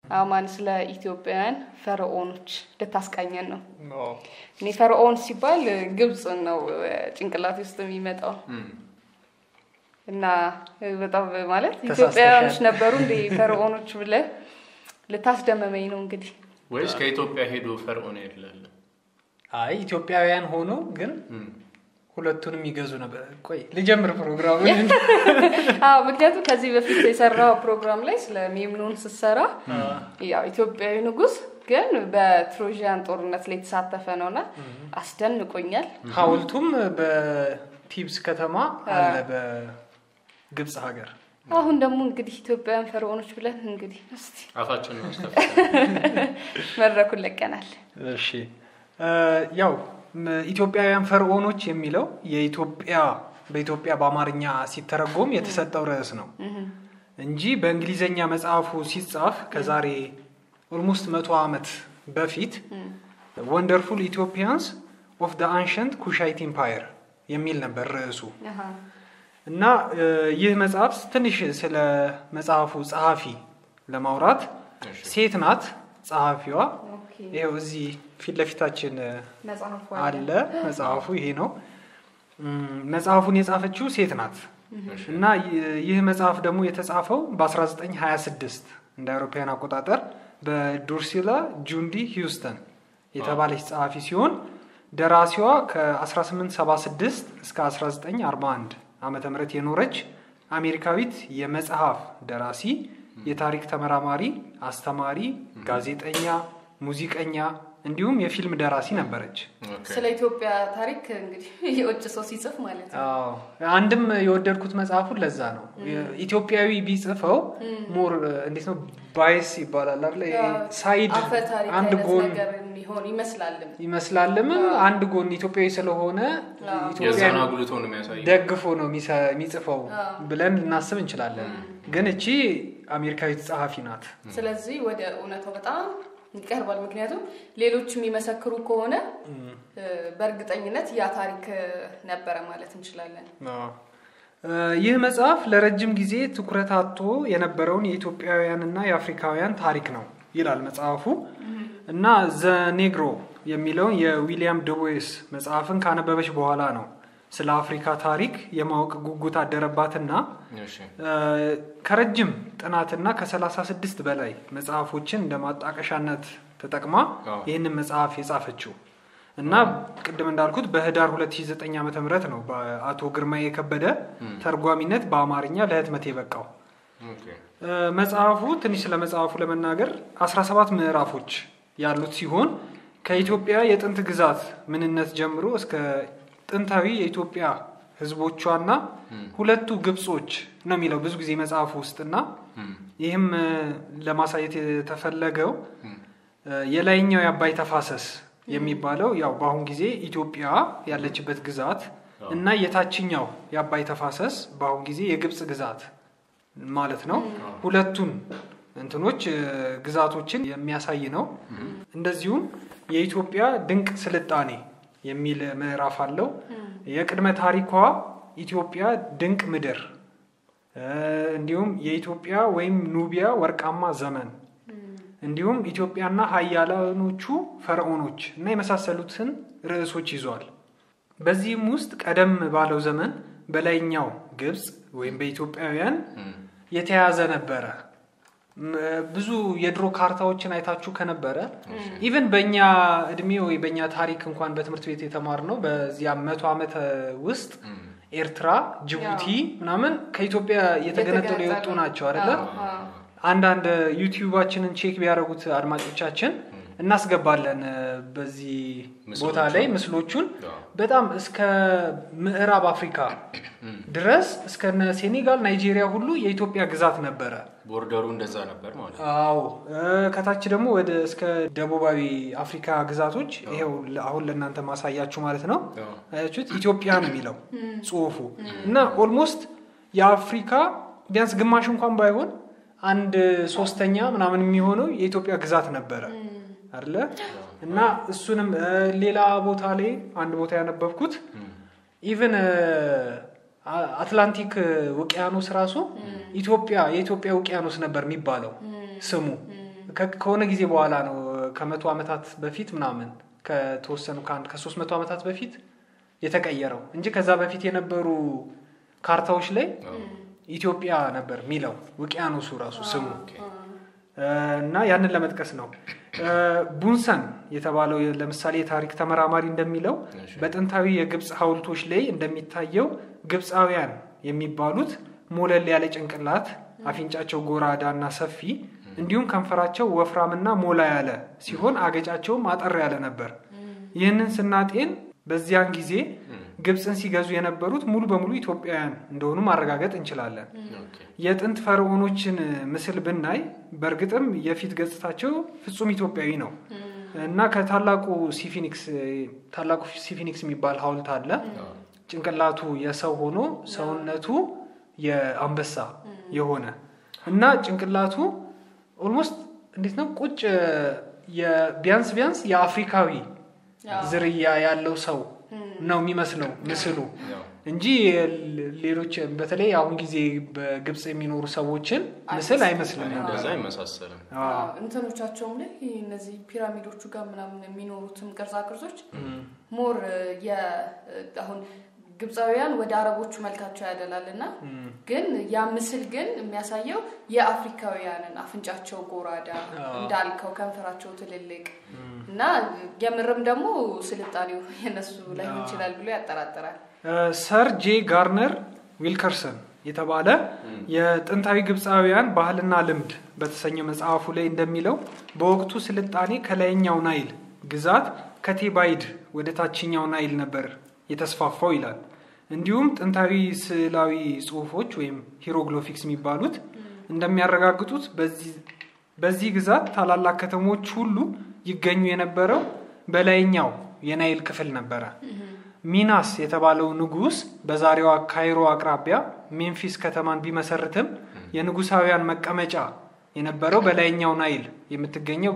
አማን ስለ ኢትዮጵያውያን ፈርዖኖች ልታስቃኘን ነው። እኔ ፈርዖን ሲባል ግብፅ ነው ጭንቅላት ውስጥ የሚመጣው እና በጣም ማለት ኢትዮጵያውያኖች ነበሩ እንደ ፈርዖኖች ብለህ ልታስደመመኝ ነው እንግዲህ። ወይስ ከኢትዮጵያ ሄዶ ፈርዖን ይላል? አይ ኢትዮጵያውያን ሆኖ ግን ሁለቱንም ይገዙ ነበር። ቆይ ልጀምር ፕሮግራሙን። አዎ ምክንያቱም ከዚህ በፊት የሰራው ፕሮግራም ላይ ስለ ሜምኖን ስትሰራ ያው ኢትዮጵያዊ ንጉስ ግን በትሮዣን ጦርነት ላይ የተሳተፈ ነውና አስደንቆኛል። ሐውልቱም በቲብስ ከተማ አለ በግብፅ ሀገር። አሁን ደግሞ እንግዲህ ኢትዮጵያውያን ፈርዖኖች ብለን እንግዲህ እስቲ አፋችን ማስተፍ መድረኩን ለቀናል። እሺ ያው ኢትዮጵያውያን ፈርዖኖች የሚለው የኢትዮጵያ በኢትዮጵያ በአማርኛ ሲተረጎም የተሰጠው ርዕስ ነው እንጂ በእንግሊዘኛ መጽሐፉ ሲጻፍ ከዛሬ ኦልሞስት መቶ ዓመት በፊት ወንደርፉል ኢትዮጵያንስ ኦፍ ደ አንሸንት ኩሻይት ኢምፓየር የሚል ነበር ርዕሱ እና ይህ መጽሐፍ ትንሽ ስለ መጽሐፉ ጸሐፊ ለማውራት ሴት ናት ጸሐፊዋ። ይኸው እዚህ ፊት ለፊታችን መጽሐፉ አለ መጽሐፉ ይሄ ነው። መጽሐፉን የጻፈችው ሴት ናት እና ይህ መጽሐፍ ደግሞ የተጻፈው በ1926 እንደ አውሮፓውያን አቆጣጠር በዱርሲላ ጁንዲ ሂውስተን የተባለች ጸሐፊ ሲሆን ደራሲዋ ከ1876 እስከ 1941 ዓመተ ምህረት የኖረች አሜሪካዊት የመጽሐፍ ደራሲ፣ የታሪክ ተመራማሪ፣ አስተማሪ፣ ጋዜጠኛ፣ ሙዚቀኛ እንዲሁም የፊልም ደራሲ ነበረች። ስለ ኢትዮጵያ ታሪክ እንግዲህ የውጭ ሰው ሲጽፍ ማለት ነው። አዎ አንድም የወደድኩት መጽሐፉን ለዛ ነው። ኢትዮጵያዊ ቢጽፈው ሞር እንዴት ነው ባይስ ይባላል አይደል? ሳይድ አፈ ታሪክ አንድ አይነት ጎን ነገር የሚሆን ይመስላልም። ይመስላልም አንድ ጎን ኢትዮጵያዊ ስለሆነ ኢትዮጵያን የዛን አጉልቶ ነው የሚያሳየው። ደግፎ ነው የሚሰ- የሚጽፈው ብለን ልናስብ እንችላለን። ግን እቺ አሜሪካዊት ጸሐፊ ናት። ስለዚህ ወደ እውነታው በጣም ይቀርባል። ምክንያቱም ሌሎች የሚመሰክሩ ከሆነ በእርግጠኝነት ያ ታሪክ ነበረ ማለት እንችላለን። አዎ። ይህ መጽሐፍ ለረጅም ጊዜ ትኩረት አጥቶ የነበረውን የኢትዮጵያውያንና የአፍሪካውያን ታሪክ ነው ይላል መጽሐፉ እና ዘ ኔግሮ የሚለውን የዊሊያም ደቦይስ መጽሐፍን ካነበበች በኋላ ነው ስለ አፍሪካ ታሪክ የማወቅ ጉጉት አደረባትና እሺ። ከረጅም ጥናትና ከ36 በላይ መጽሐፎችን እንደ ማጣቀሻነት ተጠቅማ አዎ። ይህንን መጽሐፍ የጻፈችው እና ቅድም እንዳልኩት በህዳር 2009 ዓ ም ነው በአቶ ግርማዬ የከበደ ተርጓሚነት በአማርኛ ለህትመት የበቃው። ኦኬ። እ፣ መጽሐፉ ትንሽ ስለ መጽሐፉ ለመናገር 17 ምዕራፎች ያሉት ሲሆን ከኢትዮጵያ የጥንት ግዛት ምንነት ጀምሮ እስከ ጥንታዊ የኢትዮጵያ ህዝቦቿና ሁለቱ ግብጾች ነው የሚለው ብዙ ጊዜ መጽሐፉ ውስጥና ይህም እ፣ ለማሳየት የተፈለገው እ፣ የላይኛው የአባይ ተፋሰስ የሚባለው ያው በአሁን ጊዜ ኢትዮጵያ ያለችበት ግዛት እና የታችኛው የአባይ ተፋሰስ በአሁን ጊዜ የግብጽ ግዛት ማለት ነው። ሁለቱን እንትኖች እ፣ ግዛቶችን የሚያሳይ ነው። እንደዚሁም የኢትዮጵያ ድንቅ ስልጣኔ የሚል ምዕራፍ አለው። የቅድመ ታሪኳ ኢትዮጵያ ድንቅ ምድር እ፣ እንዲሁም የኢትዮጵያ ወይም ኑቢያ ወርቃማ ዘመን እንዲሁም ኢትዮጵያና ሀያላኖቹ ፈርዖኖች እና የመሳሰሉትን ርዕሶች ይዟል። በዚህም ውስጥ ቀደም ባለው ዘመን በላይኛው ግብፅ ወይም በኢትዮጵያውያን የተያዘ ነበረ። ም- ብዙ የድሮ ካርታዎችን አይታችሁ ከነበረ ኢቨን በእኛ እድሜ ወይ በእኛ ታሪክ እንኳን በትምህርት ቤት የተማርነው በዚያ መቶ ዓመት ውስጥ ኤርትራ፣ ጅቡቲ ምናምን ከኢትዮጵያ የተገነጠሉ የወጡ ናቸው አይደለ? አንዳንድ ዩቲዩባችንን ቼክ ቢያደርጉት አድማጮቻችን እናስገባለን እ፣ በዚህ ቦታ ላይ ምስሎቹን በጣም እስከ ምዕራብ አፍሪካ ድረስ እስከነ ሴኔጋል፣ ናይጄሪያ ሁሉ የኢትዮጵያ ግዛት ነበረ። ቦርደሩ እንደዛ ነበር ማለት ነው። አዎ እ፣ ከታች ደግሞ ወደ እስከ ደቡባዊ አፍሪካ ግዛቶች ይሄው ለ- አሁን ለእናንተ ማሳያችሁ ማለት ነው። አዎ። አያችሁት? ኢትዮጵያ ነው የሚለው ጽሁፉ እና ኦልሞስት የአፍሪካ ቢያንስ ግማሽ እንኳን ባይሆን አንድ ሶስተኛ ምናምን የሚሆነው የኢትዮጵያ ግዛት ነበረ አይደለ? እና እሱንም እ፣ ሌላ ቦታ ላይ አንድ ቦታ ያነበብኩት ኢቨን አትላንቲክ ውቅያኖስ ራሱ ኢትዮጵያ የኢትዮጵያ ውቅያኖስ ነበር የሚባለው ስሙ ከ- ከሆነ ጊዜ በኋላ ነው ከመቶ ዓመታት በፊት ምናምን ከተወሰኑ ከአንድ ከሶስት መቶ ዓመታት በፊት የተቀየረው እንጂ ከዛ በፊት የነበሩ ካርታዎች ላይ ኢትዮጵያ ነበር የሚለው ውቅያኖሱ ራሱ ስሙ ኦኬ። እና ያንን ለመጥቀስ ነው። ቡንሰን የተባለው ለምሳሌ የታሪክ ተመራማሪ እንደሚለው እሺ። በጥንታዊ የግብፅ ሐውልቶች ላይ እንደሚታየው ግብፃውያን የሚባሉት ሞለል ያለ ጭንቅላት፣ አፍንጫቸው ጎራዳ እና ሰፊ እንዲሁም ከንፈራቸው ወፍራምና ሞላ ያለ ሲሆን አገጫቸውም አጠር ያለ ነበር። ይህንን ስናጤን በዚያን ጊዜ ግብፅን ሲገዙ የነበሩት ሙሉ በሙሉ ኢትዮጵያውያን እንደሆኑ ማረጋገጥ እንችላለን። ኦኬ። የጥንት ፈርዖኖችን ምስል ብናይ በእርግጥም የፊት ገጽታቸው ፍጹም ኢትዮጵያዊ ነው እና ከታላቁ ሲፊኒክስ ታላቁ ሲፊኒክስ የሚባል ሐውልት አለ። ጭንቅላቱ የሰው ሆኖ ሰውነቱ የአንበሳ የሆነ እና ጭንቅላቱ ኦልሞስት እንዴት ነው ቁጭ የ- ቢያንስ ቢያንስ የአፍሪካዊ ዝርያ ያለው ሰው ነው የሚመስለው ምስሉ ያው እንጂ ሌ- ሌሎች በተለይ አሁን ጊዜ በግብፅ የሚኖሩ ሰዎችን ምስል አይመስልም ነበር። እንደዛ አይመሳሰልም። አዎ። እንትኖቻቸውም ላይ እነዚህ ፒራሚዶቹ ጋር ምናምን የሚኖሩትም ቅርጻ ቅርጾች ሞር የ አሁን ግብፃውያን ወደ አረቦቹ መልካቸው ያደላል እና ግን ያ ምስል ግን የሚያሳየው የአፍሪካውያንን አፍንጫቸው ጎራዳ እንዳልከው ከንፈራቸው ትልልቅ እና የምርም ደግሞ ስልጣኔው የነሱ ላይሆን ይችላል ብሎ ያጠራጥራል። ሰር ጄ ጋርነር ዊልከርሰን የተባለ የጥንታዊ ግብፃውያን ባህልና ልምድ በተሰኘ መጽሐፉ ላይ እንደሚለው በወቅቱ ስልጣኔ ከላይኛው ናይል ግዛት ከቴባይድ ወደ ታችኛው ናይል ነበር የተስፋፋው ይላል። እንዲሁም ጥንታዊ ስዕላዊ ጽሑፎች ወይም ሂሮግሎፊክስ የሚባሉት እንደሚያረጋግጡት በዚህ- በዚህ ግዛት ታላላቅ ከተሞች ሁሉ ይገኙ የነበረው በላይኛው የናይል ክፍል ነበረ። ሚናስ የተባለው ንጉስ በዛሬዋ ካይሮ አቅራቢያ ሜምፊስ ከተማን ቢመሰርትም የንጉሳውያን መቀመጫ የነበረው በላይኛው ናይል የምትገኘው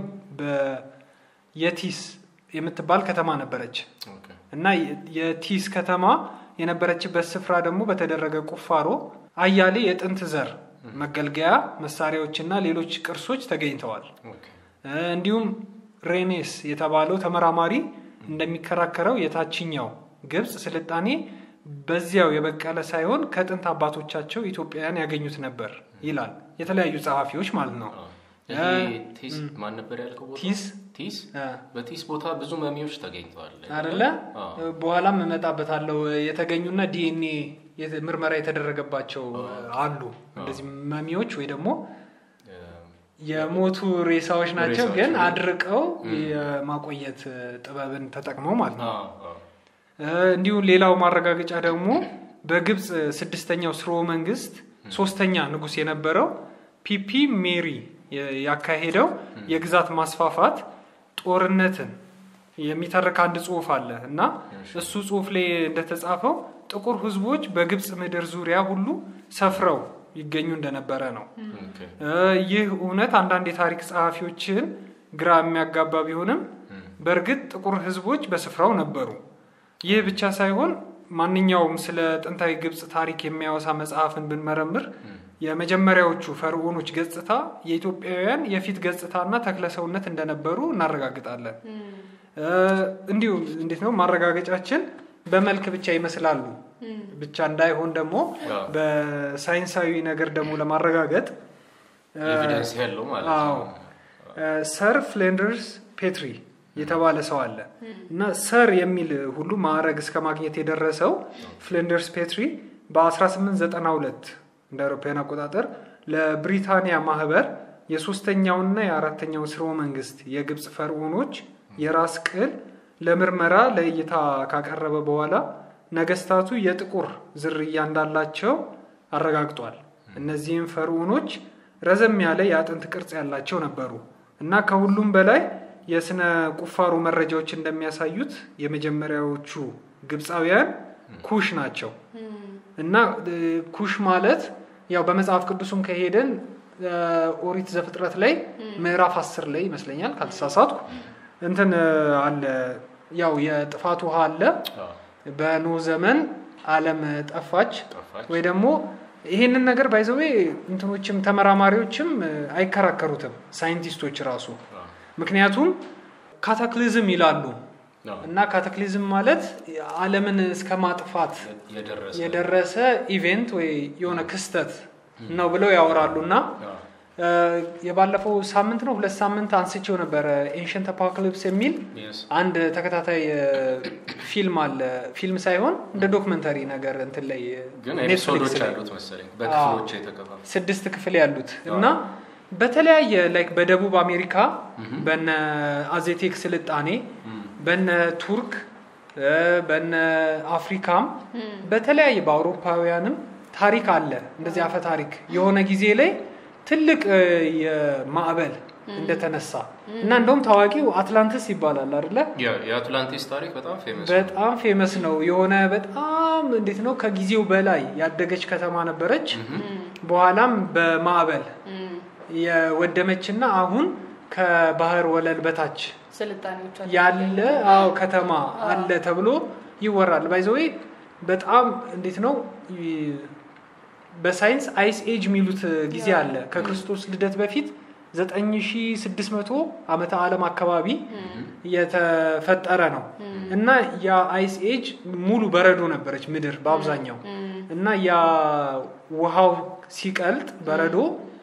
በየቲስ የምትባል ከተማ ነበረች ኦኬ። እና የ- የቲስ ከተማ የነበረችበት ስፍራ ደግሞ በተደረገ ቁፋሮ አያሌ የጥንት ዘር መገልገያ መሳሪያዎችና ሌሎች ቅርሶች ተገኝተዋል። ኦኬ። እ፣ እንዲሁም ሬኔስ የተባለው ተመራማሪ እንደሚከራከረው የታችኛው ግብፅ ስልጣኔ በዚያው የበቀለ ሳይሆን ከጥንት አባቶቻቸው ኢትዮጵያውያን ያገኙት ነበር ይላል። የተለያዩ ጸሐፊዎች ማለት ነው። አዎ። ይሄ ቲስ ማን ነበር ያልከው ቦታ? ቲስ ቲስ እ፣ በቲስ ቦታ ብዙ መሚዎች ተገኝተዋል አደለ? አዎ። በኋላም እመጣበታለሁ። የተገኙና ዲኤንኤ የተ- ምርመራ የተደረገባቸው አሉ። እንደዚህ መሚዎች ወይ ደግሞ እ፣ የሞቱ ሬሳዎች ናቸው፣ ሬሳዎች ግን ነው። አድርቀው የማቆየት ጥበብን ተጠቅመው ማለት ነው። አዎ፣ አዎ። እ፣ እንዲሁም ሌላው ማረጋገጫ ደግሞ በግብፅ ስድስተኛው ስርወ መንግስት ሶስተኛ ንጉስ የነበረው ፒፒ ሜሪ የ- ያካሄደው የግዛት ማስፋፋት ጦርነትን የሚተርክ አንድ ጽሁፍ አለ እና እሱ ጽሁፍ ላይ እንደተጻፈው ጥቁር ህዝቦች በግብፅ ምድር ዙሪያ ሁሉ ሰፍረው ይገኙ እንደነበረ ነው። ኦኬ። እ፣ ይህ እውነት አንዳንድ የታሪክ ጸሐፊዎችን ግራ የሚያጋባ ቢሆንም በእርግጥ ጥቁር ህዝቦች በስፍራው ነበሩ። ይህ ብቻ ሳይሆን ማንኛውም ስለ ጥንታዊ ግብፅ ታሪክ የሚያወሳ መጽሐፍን ብንመረምር የመጀመሪያዎቹ ፈርዖኖች ገጽታ የኢትዮጵያውያን የፊት ገጽታና ተክለሰውነት እንደነበሩ እናረጋግጣለን። እ፣ እንዲሁ እንዴት ነው ማረጋገጫችን በመልክ ብቻ ይመስላሉ ብቻ እንዳይሆን ደግሞ አዎ። በሳይንሳዊ ነገር ደግሞ ለማረጋገጥ እ፣ ኤቪደንስ ያለው ማለት አዎ ነው። ሰር ፍሌንደርስ ፔትሪ የተባለ ሰው አለ እና ሰር የሚል ሁሉ ማዕረግ እስከ ማግኘት የደረሰው ፍሌንደርስ ፔትሪ በ1892 እንደ አውሮፓውያን አቆጣጠር ለብሪታንያ ማህበር የሶስተኛውና የአራተኛው ስርወ መንግስት የግብፅ ፈርዖኖች የራስ ቅል ለምርመራ ለእይታ ካቀረበ በኋላ ነገስታቱ የጥቁር ዝርያ እንዳላቸው አረጋግጧል። እነዚህም ፈርዖኖች ረዘም ያለ የአጥንት ቅርጽ ያላቸው ነበሩ እና ከሁሉም በላይ የስነ ቁፋሮ መረጃዎች እንደሚያሳዩት የመጀመሪያዎቹ ግብፃውያን ኩሽ ናቸው እና እ፣ ኩሽ ማለት ያው በመጽሐፍ ቅዱስም ከሄደን እ፣ ኦሪት ዘፍጥረት ላይ ምዕራፍ አስር ላይ ይመስለኛል ካልተሳሳትኩ እንትን እ፣ አለ ያው የጥፋት ውሃ አለ አዎ። በኖህ ዘመን ዓለም ጠፋች ጠፋች። ወይ ደግሞ ይሄንን ነገር ባይዘዌ እንትኖችም ተመራማሪዎችም እ፣ አይከራከሩትም ሳይንቲስቶች ራሱ ምክንያቱም ካታክሊዝም ይላሉ አዎ። እና ካታክሊዝም ማለት ዓለምን እስከ ማጥፋት የደረሰ የደረሰ ኢቬንት ወይ የሆነ ክስተት ነው ብለው ያወራሉ እና አዎ። እ፣ የባለፈው ሳምንት ነው ሁለት ሳምንት አንስቼው ነበረ ኤንሸንት አፖካሊፕስ የሚል Yes. አንድ ተከታታይ እ፣ ፊልም አለ ፊልም ሳይሆን እንደ ዶክመንተሪ ነገር እንትን ላይ እ፣ ግን ኔትፍሊክስ ኤፒሶዶች ላይ አሉት መሰለኝ በክፍሎች የተከፋፈሉ ስድስት ክፍል ያሉት እና በተለያየ ላይክ በደቡብ አሜሪካ በነ አዜቴክ ስልጣኔ በነ ቱርክ እ፣ በነ አፍሪካም በተለያየ በአውሮፓውያንም ታሪክ አለ እንደዚህ አፈ ታሪክ የሆነ ጊዜ ላይ ትልቅ እ፣ የማዕበል እንደተነሳ እና እንደውም ታዋቂው አትላንቲስ ይባላል አይደለ ያ- የአትላንቲስ ታሪክ በጣም ፌመስ በጣም ፌመስ ነው የሆነ በጣም እንዴት ነው ከጊዜው በላይ ያደገች ከተማ ነበረች በኋላም በማዕበል የወደመችና አሁን ከባህር ወለል በታች ስልጣኔዎች አሉ። ያለ አዎ ከተማ አለ ተብሎ ይወራል ባይዘዌ በጣም እንዴት ነው ይ- በሳይንስ አይስ ኤጅ የሚሉት ጊዜ አለ ከክርስቶስ ልደት በፊት 9600 ዓመተ ዓለም አካባቢ የተፈጠረ ነው እና ያ አይስ ኤጅ ሙሉ በረዶ ነበረች ምድር በአብዛኛው እና ያ ውሃው ሲቀልጥ በረዶ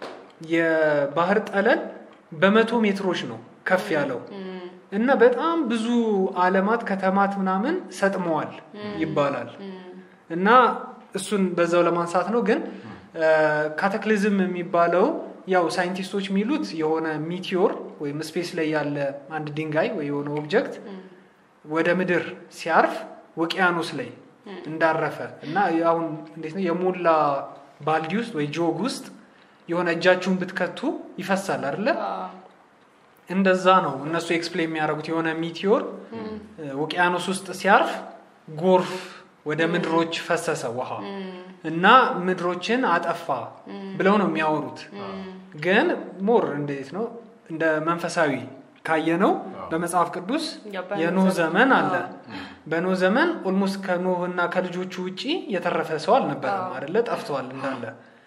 የባህር ጠለል በመቶ ሜትሮች ነው ከፍ ያለው እና በጣም ብዙ አለማት ከተማት ምናምን ሰጥመዋል ይባላል እና እሱን በዛው ለማንሳት ነው ግን ካተክሊዝም የሚባለው ያው ሳይንቲስቶች የሚሉት የሆነ ሚቲዮር ወይም ስፔስ ላይ ያለ አንድ ድንጋይ ወይ የሆነ ኦብጀክት ወደ ምድር ሲያርፍ ውቅያኖስ ላይ እንዳረፈ እና አሁን እንዴት ነው የሞላ ባልዲ ውስጥ ወይ ጆግ ውስጥ የሆነ እጃችሁን ብትከቱ ይፈሳል አይደለ አዎ። እንደዛ ነው እነሱ ኤክስፕሌን የሚያደርጉት የሆነ ሚቲዮር ውቅያኖስ ውስጥ ሲያርፍ ጎርፍ ወደ ምድሮች ፈሰሰ ውሃ እና ምድሮችን አጠፋ ብለው ነው የሚያወሩት ግን ሞር እንዴት ነው እንደ መንፈሳዊ ካየነው በመጽሐፍ ቅዱስ ያ በኖህ የኖህ ዘመን ዘመን አለ በኖህ ዘመን ኦልሞስት ከኖህ እና ከልጆቹ ውጪ የተረፈ ሰው አልነበረም አዎ። አደለ ጠፍተዋል እንዳለ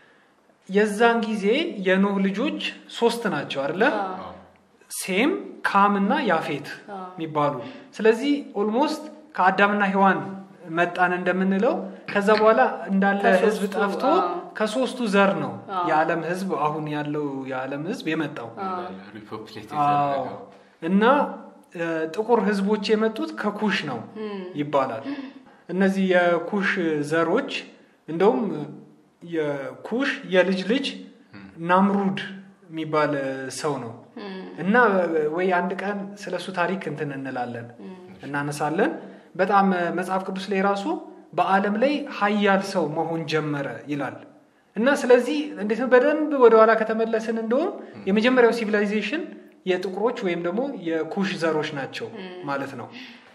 የዛን ጊዜ የኖህ ልጆች ሶስት ናቸው አደለ አዎ። ሴም ካም እና ያፌት አዎ። የሚባሉ ስለዚህ ኦልሞስት ከአዳምና ሔዋን መጣን እንደምንለው ከዛ በኋላ እንዳለ ከሶስቱ፣ ህዝብ ጠፍቶ አዎ። ከሶስቱ ዘር ነው አዎ። የዓለም ህዝብ አሁን ያለው የዓለም ህዝብ የመጣው ሪፖፕሌት አዎ። የተደረገው እና እ፣ ጥቁር ህዝቦች የመጡት ከኩሽ ነው ይባላል እነዚህ የኩሽ ዘሮች እንደውም የኩሽ የልጅ ልጅ ናምሩድ የሚባል ሰው ነው እና ወይ አንድ ቀን ስለሱ ታሪክ እንትን እንላለን እናነሳለን በጣም መጽሐፍ ቅዱስ ላይ ራሱ በአለም ላይ ሀያል ሰው መሆን ጀመረ ይላል እና ስለዚህ እንዴት ነው በደንብ ወደኋላ ከተመለስን እንደውም የመጀመሪያው ሲቪላይዜሽን የጥቁሮች ወይም ደግሞ የኩሽ ዘሮች ናቸው ማለት ነው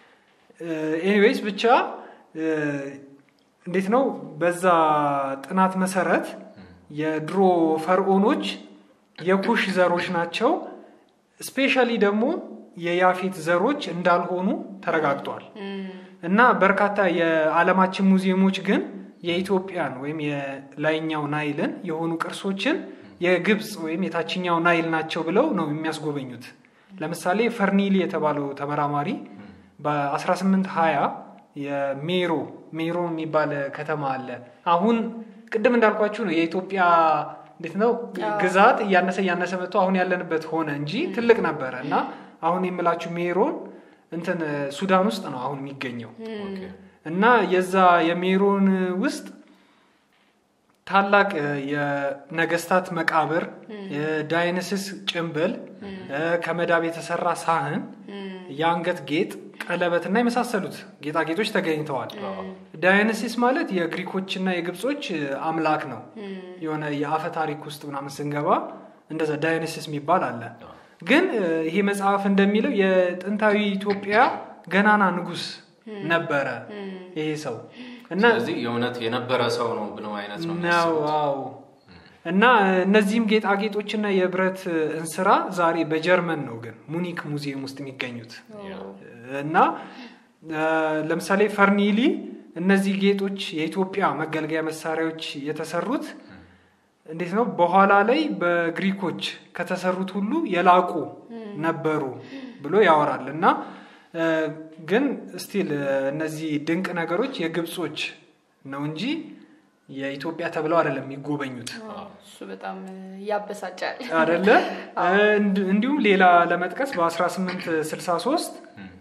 ኤኒዌይስ ብቻ እ፣ እንዴት ነው በዛ ጥናት መሰረት የድሮ ፈርዖኖች የኩሽ ዘሮች ናቸው ስፔሻሊ ደግሞ የያፌት ዘሮች እንዳልሆኑ ተረጋግጧል እና በርካታ የዓለማችን ሙዚየሞች ግን የኢትዮጵያን ወይም የላይኛው ናይልን የሆኑ ቅርሶችን የግብፅ ወይም የታችኛው ናይል ናቸው ብለው ነው የሚያስጎበኙት ለምሳሌ ፈርኒሊ የተባለው ተመራማሪ በ1820 የሜሮ ሜሮ የሚባል ከተማ አለ አሁን ቅድም እንዳልኳችሁ ነው የኢትዮጵያ እንዴት ነው ግዛት እያነሰ እያነሰ መጥቶ አሁን ያለንበት ሆነ እንጂ ትልቅ ነበረ እና አሁን የምላችሁ ሜሮን እንትን ሱዳን ውስጥ ነው አሁን የሚገኘው ኦኬ። እና የዛ የሜሮን ውስጥ ታላቅ እ፣ የነገስታት መቃብር የዳይነስስ ጭንብል እ፣ ከመዳብ የተሰራ ሳህን የአንገት ጌጥ ቀለበትና የመሳሰሉት ጌጣጌጦች ተገኝተዋል ዳይነሲስ ማለት የግሪኮችና የግብጾች እ፣ አምላክ ነው የሆነ የአፈ ታሪክ ውስጥ ምናምን ስንገባ እንደዛ ዳይነሲስ የሚባል አለ ግን እ፣ ይሄ መጽሐፍ እንደሚለው የጥንታዊ ኢትዮጵያ ገናና ንጉስ ነበረ ይሄ ሰው እና ስለዚህ የእውነት የነበረ ሰው ነው ብለው አይነት ነው ነው የሚያስቡት። አዎ እና እነዚህም ጌጣጌጦችና የብረት እንስራ ዛሬ በጀርመን ነው ግን ሙኒክ ሙዚየም ውስጥ የሚገኙት ያ። እና እ፣ ለምሳሌ ፈርኒሊ እነዚህ ጌጦች የኢትዮጵያ መገልገያ መሳሪያዎች የተሰሩት እንዴት ነው በኋላ ላይ በግሪኮች ከተሰሩት ሁሉ የላቁ ነበሩ ብሎ ያወራል እና እ፣ ግን ስቲል እነዚህ ድንቅ ነገሮች የግብጾች ነው እንጂ የኢትዮጵያ ተብለው አይደለም የሚጎበኙት እሱ በጣም ያበሳጫል። አደለ እንድ- እንዲሁም ሌላ ለመጥቀስ በ1863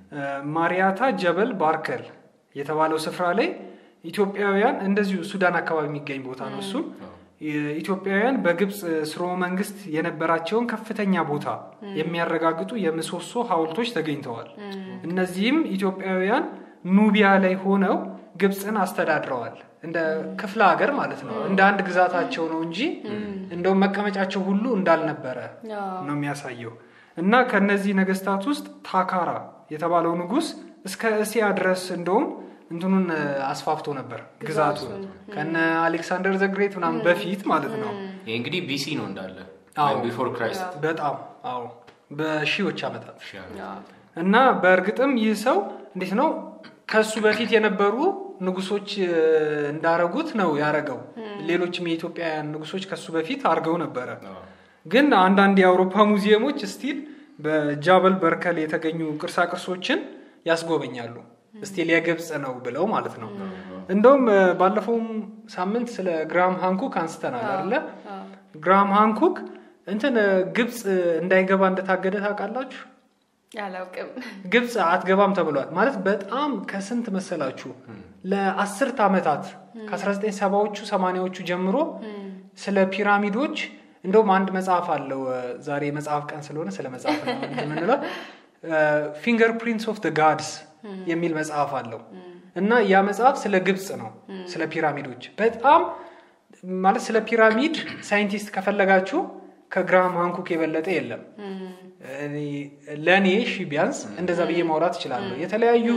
ማሪያታ ጀበል ባርከል የተባለው ስፍራ ላይ ኢትዮጵያውያን እንደዚሁ ሱዳን አካባቢ የሚገኝ ቦታ ነው እሱም ኢትዮጵያውያን በግብፅ ስርወ መንግስት የነበራቸውን ከፍተኛ ቦታ የሚያረጋግጡ የምሰሶ ሐውልቶች ተገኝተዋል። እነዚህም ኢትዮጵያውያን ኑቢያ ላይ ሆነው ግብፅን አስተዳድረዋል። እንደ ክፍለ ሀገር ማለት ነው። እንደ አንድ ግዛታቸው ነው እንጂ እንደውም መቀመጫቸው ሁሉ እንዳልነበረ አዎ። ነው የሚያሳየው። እና ከነዚህ ነገስታት ውስጥ ታካራ የተባለው ንጉስ እስከ እስያ ድረስ እንደውም እንትኑን እ፣ አስፋፍቶ ነበር ግዛቱን ከነ አሌክሳንደር ዘግሬት ምናምን በፊት ማለት ነው። ይህ እንግዲህ ቢሲ ነው እንዳለ አዎ። ቢፎር ክራይስት በጣም አዎ፣ በሺዎች ዓመታት ሺህ ዓመት። አዎ። እና በእርግጥም ይህ ሰው እንዴት ነው ከሱ በፊት የነበሩ ንጉሶች እ፣ እንዳረጉት ነው ያረገው። ሌሎችም የኢትዮጵያውያን ንጉሶች ከሱ በፊት አድርገው ነበረ። አዎ። ግን አንዳንድ የአውሮፓ ሙዚየሞች ስቲል በጃበል በርከል የተገኙ ቅርሳ ቅርሶችን ያስጎበኛሉ። ስቲል የግብፅ ነው ብለው ማለት ነው። እንደውም እ፣ ባለፈውም ሳምንት ስለ ግራም ሃንኩክ አንስተናል አይደለ? ግራም ሃንኩክ እንትን እ፣ ግብፅ እንዳይገባ እንደታገደ ታውቃላችሁ? አላውቅም። ግብፅ አትገባም ተብሏል። ማለት በጣም ከስንት መሰላችሁ ለአስርት ዓመታት ከ1970ዎቹ ሰማንያዎቹ ጀምሮ ስለ ፒራሚዶች እንደውም አንድ መጽሐፍ አለው። እ፣ ዛሬ መጽሐፍ ቀን ስለሆነ ስለ መጽሐፍ ነው እንጂ የምንለው ፊንገር ፕሪንትስ ኦፍ ጋድስ የሚል መጽሐፍ አለው እና ያ መጽሐፍ ስለ ግብፅ ነው፣ ስለ ፒራሚዶች በጣም ማለት ስለ ፒራሚድ ሳይንቲስት ከፈለጋችሁ ከግራም ሃንኩክ የበለጠ የለም። እኔ- ለእኔ እሺ ቢያንስ እንደዛ ብዬ ማውራት እችላለሁ። የተለያዩ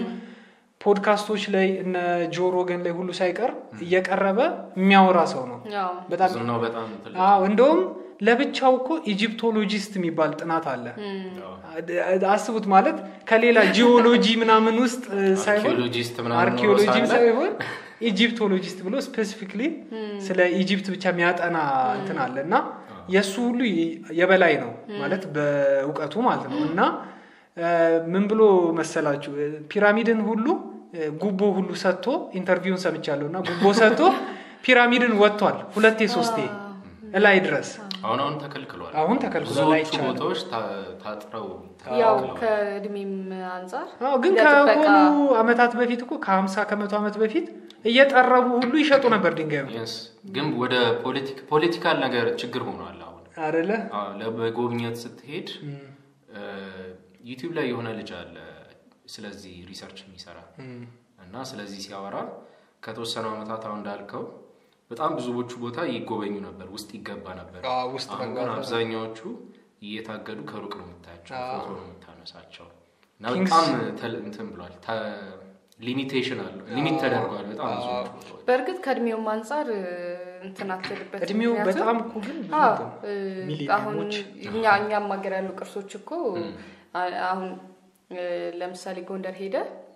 ፖድካስቶች ላይ እነ ጆ ሮገን ላይ ሁሉ ሳይቀር እየቀረበ የሚያወራ ሰው ነው። አዎ። በጣም ዝናው በጣም ትልቅ አዎ፣ እንደውም ለብቻው እኮ ኢጂፕቶሎጂስት የሚባል ጥናት አለ። ነው። አስቡት ማለት ከሌላ ጂኦሎጂ ምናምን ውስጥ እ, ሳይሆን አርኪኦሎጂስት ምናምን አርኪኦሎጂም ኖሮ ሳለ ሳይሆን ኢጂፕቶሎጂስት ብሎ ስፔሲፊክሊ ስለ ኢጂፕት ብቻ የሚያጠና እንትን አለ እና የእሱ ሁሉ የበላይ ነው ማለት በእውቀቱ ማለት ነው እና እ፣ ምን ብሎ መሰላችሁ እ፣ ፒራሚድን ሁሉ እ፣ ጉቦ ሁሉ ሰጥቶ ኢንተርቪውን ሰምቻለሁ እና ጉቦ ሰጥቶ ፒራሚድን ወጥቷል ሁለቴ ሶስቴ እላይ ድረስ አሁን አሁን ተከልክሏል። አሁን ተከልክሏል፣ ብዙዎቹ አይቻልም። ቦታዎች ታ- ታጥረው ያው ተከልክለዋል። ከእድሜም አንጻር አዎ ግን ለጥበቃ ከሆኑ አመታት በፊት እኮ ከ50 ከመቶ ዓመት በፊት እየጠረቡ ሁሉ ይሸጡ ነበር ድንጋዩ Yes። ግን ወደ ፖለቲክ ፖለቲካል ነገር ችግር ሆኗል አሁን አደለ አዎ፣ ለመጎብኘት ስትሄድ ዩቲዩብ ላይ የሆነ ልጅ አለ ስለዚህ ሪሰርች የሚሰራ እና ስለዚህ ሲያወራ ከተወሰኑ ዓመታት አሁን እንዳልከው በጣም ብዙዎቹ ቦታ ይጎበኙ ነበር፣ ውስጥ ይገባ ነበር። አዎ፣ ውስጥ አሁን መግባት ግን ነበር። አብዛኛዎቹ እየታገዱ ከሩቅ ነው የምታያቸው፣ አዎ። ፎቶ ነው የምታነሳቸው እና ኪንግስ- በጣም ተል- እንትን ብሏል። ሊሚቴሽን አለው፣ ሊሚት ተደርጓል በጣም ብዙ ቦታዎች። በእርግጥ ከእድሜውም አንጻር እ፣ እንትን አትልበት እድሜው ምክንያቱም- በጣም እኮ ግን ብዙ አዎ፣ ነው። እ፣ አሁን ሚሊኒየሞች እኛ እኛም ሀገር ያሉ ቅርሶች እኮ አ- አሁን እ፣ ለምሳሌ ጎንደር ሄደ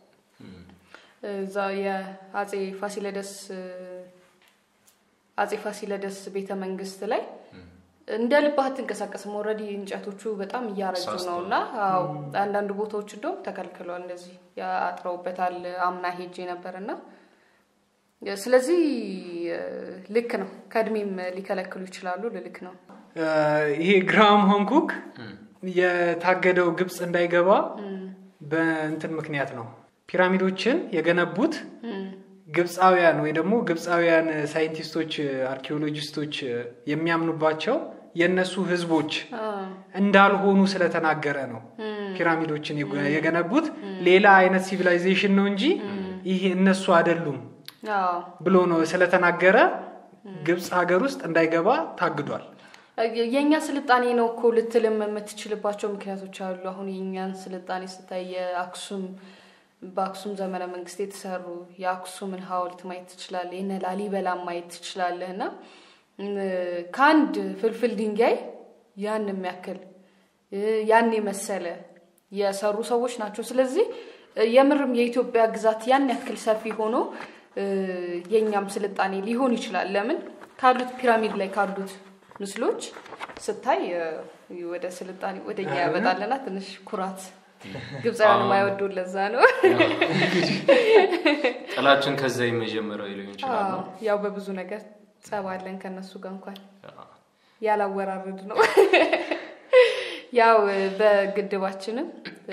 እዛ የአጼ ፋሲለደስ እ፣ አጼ ፋሲለደስ ቤተ መንግስት ላይ እንደ ልብህ አትንቀሳቀስም። ኦልሬዲ እንጨቶቹ በጣም እያረጁ ነው ሳስተዋል። እና አዎ፣ አንዳንድ ቦታዎች እንደውም ተከልክለዋል። እንደዚህ አጥረውበታል። አምና ሄጄ ነበር እና ስለዚህ እ፣ ልክ ነው። ከእድሜም ሊከለክሉ ይችላሉ። ልልክ ነው። እ፣ ይሄ ግራም ሃንኮክ የታገደው ግብፅ እንዳይገባ በእንትን ምክንያት ነው። ፒራሚዶችን የገነቡት ግብፃውያን ወይ ደግሞ ግብፃውያን ሳይንቲስቶች፣ አርኪኦሎጂስቶች የሚያምኑባቸው የእነሱ ህዝቦች እንዳልሆኑ ስለተናገረ ነው ፒራሚዶችን የገ- የገነቡት ሌላ አይነት ሲቪላይዜሽን ነው እንጂ ይሄ እነሱ አይደሉም አዎ ብሎ ነው ስለተናገረ ግብፅ ሀገር ውስጥ እንዳይገባ ታግዷል። የእኛ ስልጣኔ ነው እኮ ልትልም የምትችልባቸው ምክንያቶች አሉ። አሁን የእኛን ስልጣኔ ስታይ የአክሱም በአክሱም ዘመነ መንግስት የተሰሩ የአክሱምን ሐውልት ማየት ትችላለህ። የነ ላሊበላን ማየት ትችላለህ። እና እም፣ ከአንድ ፍልፍል ድንጋይ ያን የሚያክል እ፣ ያን የመሰለ የሰሩ ሰዎች ናቸው። ስለዚህ እ፣ የምርም የኢትዮጵያ ግዛት ያን ያክል ሰፊ ሆኖ የእኛም ስልጣኔ ሊሆን ይችላል። ለምን ካሉት ፒራሚድ ላይ ካሉት ምስሎች ስታይ ወደ ስልጣኔ ወደ እኛ ያመጣልና ትንሽ ኩራት ግብፃውያን የማይወዱ ለዛ ነው። ጥላችን ከዛ የመጀመሪያው ሊሆን ይችላል። ያው በብዙ ነገር ጸባለን ከነሱ ጋር እንኳን ያላወራረድ ነው። ያው በግድባችንም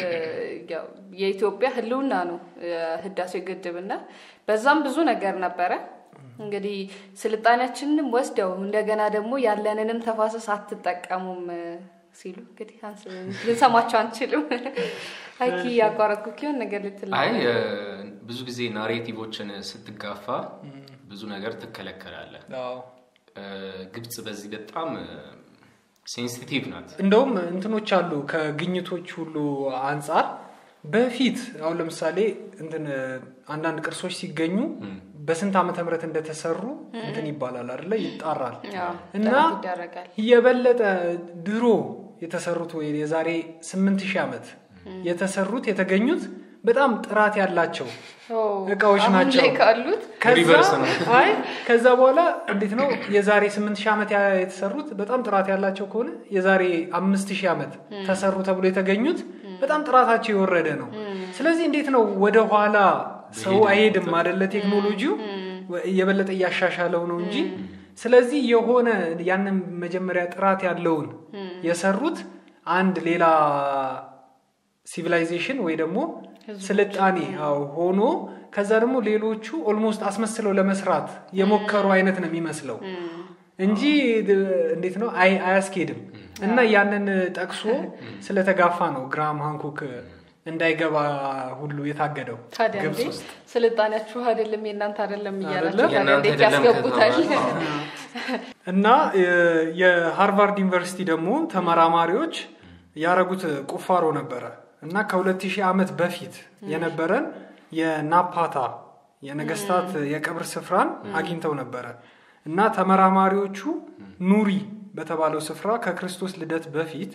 የኢትዮጵያ ሕልውና ነው ህዳሴው ግድብና በዛም ብዙ ነገር ነበረ። እንግዲህ ስልጣኔያችንንም ወስደው እንደገና ደግሞ ያለንንም ተፋሰስ አትጠቀሙም ሲሉ እንግዲህ ልንሰማቸው አንችልም። አይኪ ያቋረጥኩ ኪሆን ነገር ልትል አይ ብዙ ጊዜ ናሬቲቮችን ስትጋፋ ብዙ ነገር ትከለከላለ። ግብጽ በዚህ በጣም ሴንሲቲቭ ናት። እንደውም እንትኖች አሉ ከግኝቶች ሁሉ አንጻር በፊት አሁን ለምሳሌ እንትን አንዳንድ ቅርሶች ሲገኙ በስንት ዓመተ ምህረት እንደተሰሩ እንትን ይባላል አይደለ? ይጣራል እና የበለጠ ድሮ የተሰሩት ወይ የዛሬ ስምንት ሺህ ዓመት የተሰሩት የተገኙት በጣም ጥራት ያላቸው እቃዎች ናቸው። አይ ከዛ በኋላ እንዴት ነው የዛሬ ስምንት ሺህ ዓመት የተሰሩት በጣም ጥራት ያላቸው ከሆነ የዛሬ አምስት ሺህ ዓመት ተሰሩ ተብሎ የተገኙት በጣም ጥራታቸው የወረደ ነው። ስለዚህ እንዴት ነው ወደ ኋላ ሰው አይሄድም አደለ? ቴክኖሎጂው የበለጠ እያሻሻለው ነው እንጂ ስለዚህ የሆነ ያንን መጀመሪያ ጥራት ያለውን የሰሩት አንድ ሌላ ሲቪላይዜሽን ወይ ደግሞ ስልጣኔ ሆኖ ከዛ ደግሞ ሌሎቹ ኦልሞስት አስመስለው ለመስራት የሞከሩ አይነት ነው የሚመስለው እንጂ እንዴት ነው አያስኬድም። እና ያንን ጠቅሶ ስለተጋፋ ነው ግራም ሃንኮክ እንዳይገባ ሁሉ የታገደው ታዲያ ግብጽ እንዴ ውስጥ። ስልጣኔያችሁ አይደለም የእናንተ አይደለም እያላችሁ አይደለም? ታዲያ የእናንተ እንዴት አይደለም ያስገቡታል? ከተባለ፣ እና የ- የሃርቫርድ ዩኒቨርሲቲ ደግሞ ተመራማሪዎች ያረጉት ቁፋሮ ነበረ እና ከ2000 ዓመት በፊት የነበረን የናፓታ የነገስታት የቀብር ስፍራን አግኝተው ነበረ እና ተመራማሪዎቹ ኑሪ በተባለው ስፍራ ከክርስቶስ ልደት በፊት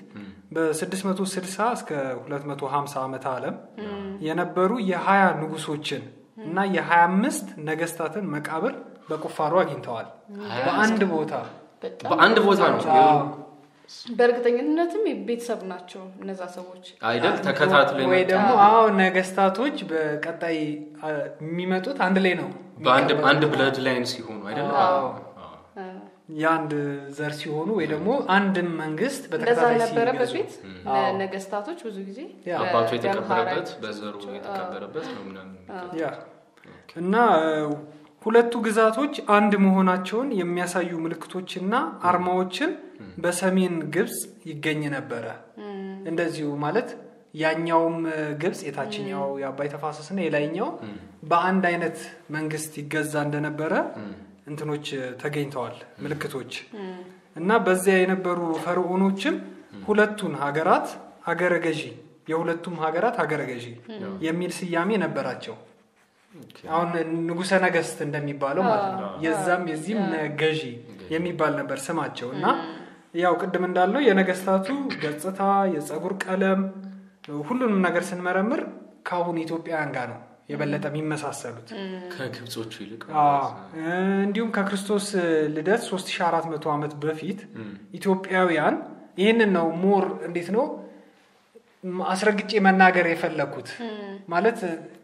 በ660 እስከ 250 ዓመተ ዓለም የነበሩ የ20 ንጉሶችን እና የ25 ነገስታትን መቃብር በቁፋሮ አግኝተዋል በአንድ ቦታ በጣም በአንድ ቦታ ነው አዎ። በእርግጠኝነትም ቤተሰብ ናቸው እነዛ ሰዎች። አይደል? ተከታትሎ ወይ የመጣ ደግሞ አዎ ነገስታቶች በቀጣይ አ፣ የሚመጡት አንድ ላይ ነው በአንድ አንድ ብለድ ላይን ሲሆኑ አይደል? አዎ። አ፣ የአንድ ዘር ሲሆኑ ወይ ደግሞ አንድም መንግስት እንደዛ በተከታታይ ነበረ ሲገዙ በፊት አዎ። ነ- ነገስታቶች ብዙ ጊዜ ያ። አባቱ በደም የተቀበረበት ሐረግ በዘሩ የተቀበረበት ነው ምናምን የሚቀጥለው። ያ እና እ፣ ሁለቱ ግዛቶች አንድ መሆናቸውን የሚያሳዩ ምልክቶችና አርማዎችን በሰሜን ግብጽ ይገኝ ነበረ። እንደዚሁ ማለት ያኛውም እ፣ ግብጽ የታችኛው የአባይ ተፋሰስና የላይኛው በአንድ አይነት መንግስት ይገዛ እንደነበረ እንትኖች እ፣ ተገኝተዋል ምልክቶች እና በዚያ የነበሩ ፈርዖኖችም ሁለቱን ሀገራት ሀገረ ገዢ የሁለቱም ሀገራት ሀገረ ገዢ የሚል ስያሜ ነበራቸው። አሁን ንጉሰ ነገስት እንደሚባለው ማለት ነው። የዛም የዚህም ነ- ገዢ የሚባል ነበር ስማቸው እና ያው ቅድም እንዳልነው የነገስታቱ ገጽታ፣ የፀጉር ቀለም ሁሉንም ነገር ስንመረምር ከአሁን ኢትዮጵያውያን ጋር ነው የበለጠ የሚመሳሰሉት። ከግብጾቹ ይልቅ አዎ። እንዲሁም ከክርስቶስ ልደት 3400 ዓመት በፊት ኢትዮጵያውያን ይህንን ነው ሞር እንዴት ነው ም- አስረግጬ መናገር የፈለግኩት ማለት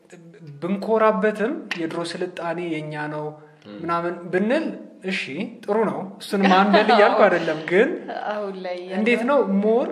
ብንኮራበትም የድሮ ስልጣኔ የኛ ነው ምናምን ብንል እሺ ጥሩ ነው እሱን ማንበል እያልኩ አይደለም ግን አሁን ላይ ያለው- እንዴት ነው ሞር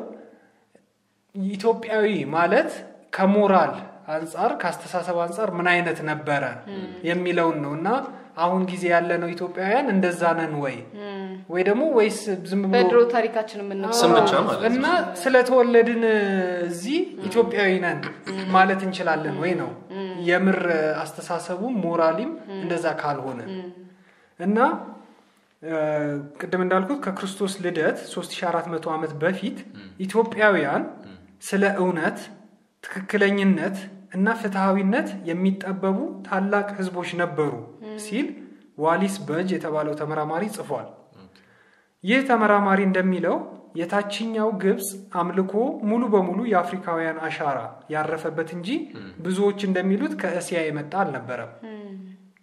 ኢትዮጵያዊ ማለት ከሞራል አንጻር ከአስተሳሰብ አንጻር ምን አይነት ነበረ የሚለውን ነው እና አሁን ጊዜ ያለነው ኢትዮጵያውያን እንደዛ ነን ወይ ወይ ደግሞ ወይስ ዝም ብሎ በድሮ ታሪካችን የምንለው ስም ብቻ ማለት እና ነው። ስለተወለድን እዚህ ኢትዮጵያዊ ነን ማለት እንችላለን ወይ ነው የምር አስተሳሰቡም ሞራሊም እንደዛ ካልሆነ እና እ፣ ቅድም እንዳልኩት ከክርስቶስ ልደት 3400 ዓመት በፊት ኢትዮጵያውያን ስለ እውነት ትክክለኝነት እና ፍትሐዊነት የሚጠበቡ ታላቅ ህዝቦች ነበሩ ሲል ዋሊስ በጅ የተባለው ተመራማሪ ጽፏል። ይህ ተመራማሪ እንደሚለው የታችኛው ግብፅ አምልኮ ሙሉ በሙሉ የአፍሪካውያን አሻራ ያረፈበት እንጂ ብዙዎች እንደሚሉት ከእስያ የመጣ አልነበረም።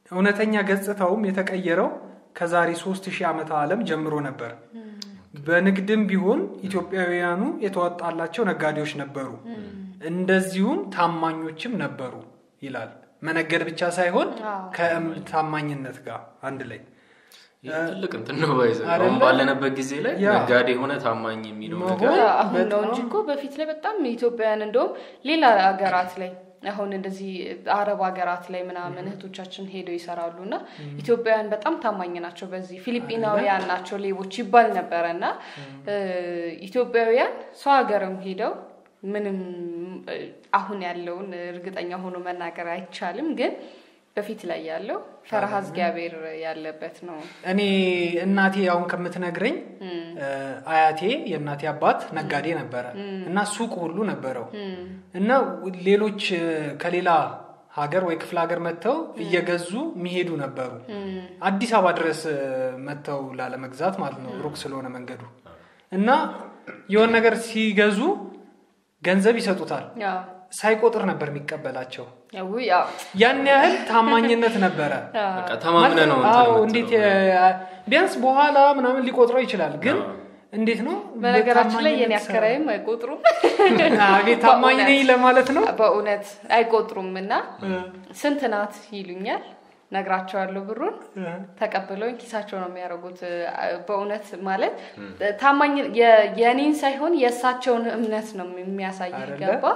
እውነተኛ ገጽታውም የተቀየረው ከዛሬ ሶስት ሺህ ዓመተ ዓለም ጀምሮ ነበር። በንግድም ቢሆን ኢትዮጵያውያኑ የተዋጣላቸው ነጋዴዎች ነበሩ፣ እንደዚሁም ታማኞችም ነበሩ ይላል። መነገድ ብቻ ሳይሆን ከታማኝነት ጋር አንድ ላይ ትልቅ እንትን ነው ባይዘ አይደለ? አሁን ባለንበት ጊዜ ላይ ያ። ነጋዴ የሆነ ታማኝ የሚለው መሆን ነገር አሁን ነው በጣም- እንጂ እኮ በፊት ላይ በጣም ኢትዮጵያውያን እንደውም ሌላ ሀገራት ላይ አሁን እንደዚህ አረብ ሀገራት ላይ ምናምን እህቶቻችን ሄደው ይሰራሉ እና ኢትዮጵያውያን በጣም ታማኝ ናቸው። በዚህ ፊሊጲናውያን ናቸው ሌቦች ይባል ነበረ እና እ፣ ኢትዮጵያውያን ሰው ሀገርም ሄደው ምንም እ፣ አሁን ያለውን እርግጠኛ ሆኖ መናገር አይቻልም፣ ግን በፊት ላይ ያለው ፈረሃ እግዚአብሔር ያለበት ነው። እኔ እናቴ አሁን ከምትነግረኝ እ፣ አያቴ የእናቴ አባት ነጋዴ ነበረ እና ሱቅ ሁሉ ነበረው እና ሌሎች እ፣ ከሌላ ሀገር ወይ ክፍለ ሀገር መጥተው እየገዙ የሚሄዱ ነበሩ። አዲስ አበባ ድረስ እ፣ መጥተው ላለመግዛት ማለት ነው፣ ሩቅ ስለሆነ መንገዱ እና የሆነ ነገር ሲገዙ ገንዘብ ይሰጡታል። ያው ሳይቆጥር ነበር የሚቀበላቸው። ያው ያው ያን ያህል ታማኝነት ነበረ። በቃ ተማምነ ነው እንትን አዎ፣ የምትለው። እንዴት የ- ቢያንስ በኋላ ምናምን ሊቆጥረው ይችላል። ግን እንዴት ነው በነገራችን ላይ የኔ በታማኝነት አከራይም አይቆጥሩም። ሰራ- አቤት ታማኝ ነኝ ለማለት ነው። በእውነት አይቆጥሩም እና ስንት ናት ይሉኛል። ነግራቸዋለሁ ብሩን ተቀብለውኝ ኪሳቸው ነው የሚያደርጉት። በእውነት ማለት ታማኝ የ- የኔን ሳይሆን የእሳቸውን እምነት ነው የሚያሳይ አይደለ? ገባ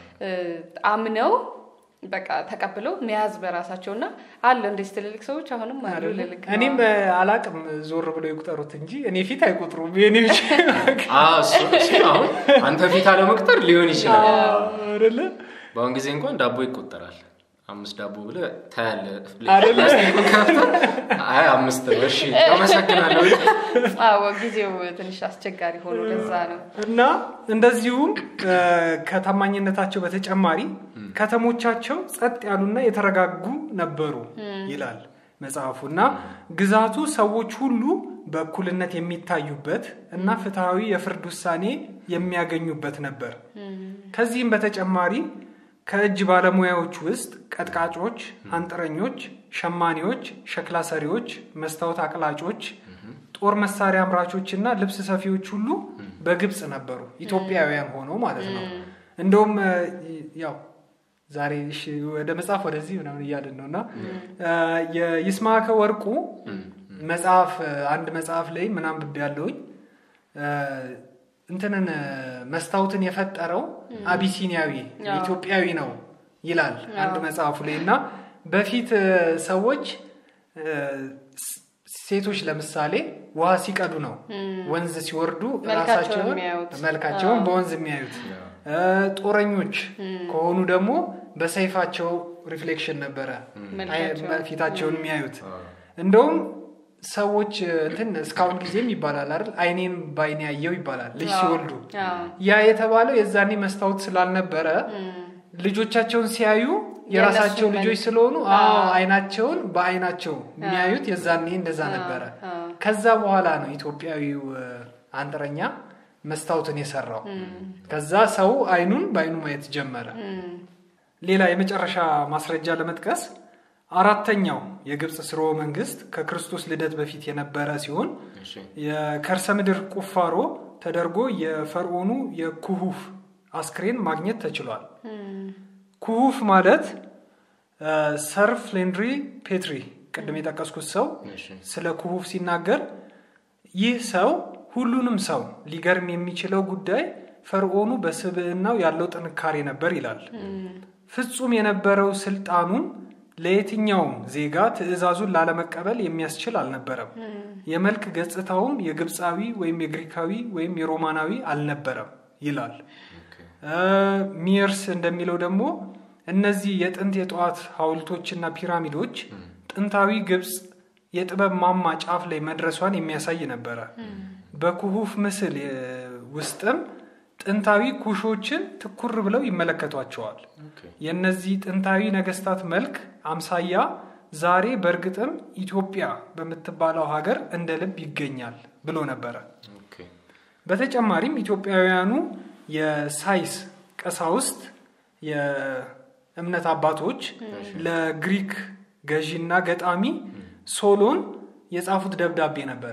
አምነው በቃ ተቀብለው መያዝ በራሳቸው እና አለ እንደዚህ ትልልቅ ሰዎች አሁንም አሉ አይደለ? ልልክ ነው። እኔም እ፣ አላቅም ዞር ብሎ ይቁጠሩት እንጂ እኔ ፊት አይቆጥሩም። የኔ ብቻ አዎ፣ እሱ- እሱ አሁን አንተ ፊት አለመቁጠር ሊሆን ይችላል። አይደለ? በአሁን ጊዜ እንኳን ዳቦ ይቆጠራል። አምስት ዳቦ ብለህ ታያለህ። አይደለ? ፕላስቲኩን ከፍተህ አይ አምስት ነው እሺ አመሰግናለሁ። አዎ ጊዜው ትንሽ አስቸጋሪ ሆኖ ለዛ ነው። እና እንደዚሁም እ፣ ከታማኝነታቸው በተጨማሪ ከተሞቻቸው ጸጥ ያሉና የተረጋጉ ነበሩ ይላል መጽሐፉ። እና ግዛቱ ሰዎች ሁሉ በእኩልነት የሚታዩበት እና ፍትሐዊ የፍርድ ውሳኔ የሚያገኙበት ነበር። ከዚህም በተጨማሪ ከእጅ ባለሙያዎች ውስጥ ቀጥቃጮች፣ አንጥረኞች፣ ሸማኔዎች፣ ሸክላ ሰሪዎች፣ መስታወት አቅላጮች፣ ጦር መሳሪያ አምራቾች እና ልብስ ሰፊዎች ሁሉ በግብፅ ነበሩ። ኢትዮጵያውያን ሆነው ማለት ነው። እንደውም እ፣ ያው ዛሬ እሺ፣ ወደ መጽሐፍ ወደዚህ ምናምን እያልን ነው እና እ፣ የይስማዕከ ወርቁ መጽሐፍ እ፣ አንድ መጽሐፍ ላይ ምናምን ብብ ያለውኝ እንትንን እ፣ መስታወትን የፈጠረው አቢሲኒያዊ ኢትዮጵያዊ ነው ይላል አንድ መጽሐፉ ላይ እና በፊት እ፣ ሰዎች እ፣ ስ- ሴቶች ለምሳሌ ውሃ ሲቀዱ ነው ወንዝ ሲወርዱ መልካቸውን ራሳቸውን የሚያዩት። መልካቸውን በወንዝ የሚያዩት እ፣ ጦረኞች ከሆኑ ደግሞ በሰይፋቸው ሪፍሌክሽን ነበረ መልካቸውን። አይ- ፊታቸውን የሚያዩት እንደውም ሰዎች እንትን እስካሁን ጊዜም ይባላል አይደል አይኔን በአይኔ ያየው ይባላል ልጅ ሲወልዱ አዎ። ያ የተባለው የዛኔ መስታወት ስላልነበረ ልጆቻቸውን ሲያዩ የራሳቸው የእነሱን ልጆች መልክ- ስለሆኑ አዎ አይናቸውን በአይናቸው የሚያዩት የዛኔ እንደዛ ነበረ ከዛ በኋላ ነው ኢትዮጵያዊው እ፣ አንጥረኛ መስታወትን የሰራው ከዛ ሰው አይኑን በአይኑ ማየት ጀመረ ሌላ የመጨረሻ ማስረጃ ለመጥቀስ አራተኛው የግብፅ ስርወ መንግስት ከክርስቶስ ልደት በፊት የነበረ ሲሆን እሺ የከርሰ ምድር ቁፋሮ ተደርጎ የፈርዖኑ የኩሁፍ አስክሬን ማግኘት ተችሏል። ኩሁፍ ማለት እ፣ ሰር ፍሌንድሪ ፔትሪ ቅድም የጠቀስኩት ሰው እሺ ስለ ኩሁፍ ሲናገር ይህ ሰው ሁሉንም ሰው ሊገርም የሚችለው ጉዳይ ፈርዖኑ በስብዕናው ያለው ጥንካሬ ነበር ይላል። ፍጹም የነበረው ስልጣኑም ለየትኛውም ዜጋ ትእዛዙን ላለመቀበል የሚያስችል አልነበረም። የመልክ ገጽታውም የግብፃዊ ወይም የግሪካዊ ወይም የሮማናዊ አልነበረም ይላል። ኦኬ እ፣ ሚየርስ እንደሚለው ደግሞ እነዚህ የጥንት የጠዋት ሐውልቶችና ፒራሚዶች ጥንታዊ ግብፅ የጥበብ ማማ ጫፍ ላይ መድረሷን የሚያሳይ ነበረ። በኩሁፍ ምስል የ- ውስጥም ጥንታዊ ኩሾችን ትኩር ብለው ይመለከቷቸዋል። ኦኬ የእነዚህ ጥንታዊ ነገስታት መልክ አምሳያ ዛሬ በእርግጥም ኢትዮጵያ በምትባለው ሀገር እንደ ልብ ይገኛል ብሎ ነበረ። ኦኬ በተጨማሪም ኢትዮጵያውያኑ የሳይስ ቀሳውስት የእምነት አባቶች ለግሪክ ገዢና ገጣሚ ሶሎን የጻፉት ደብዳቤ ነበረ።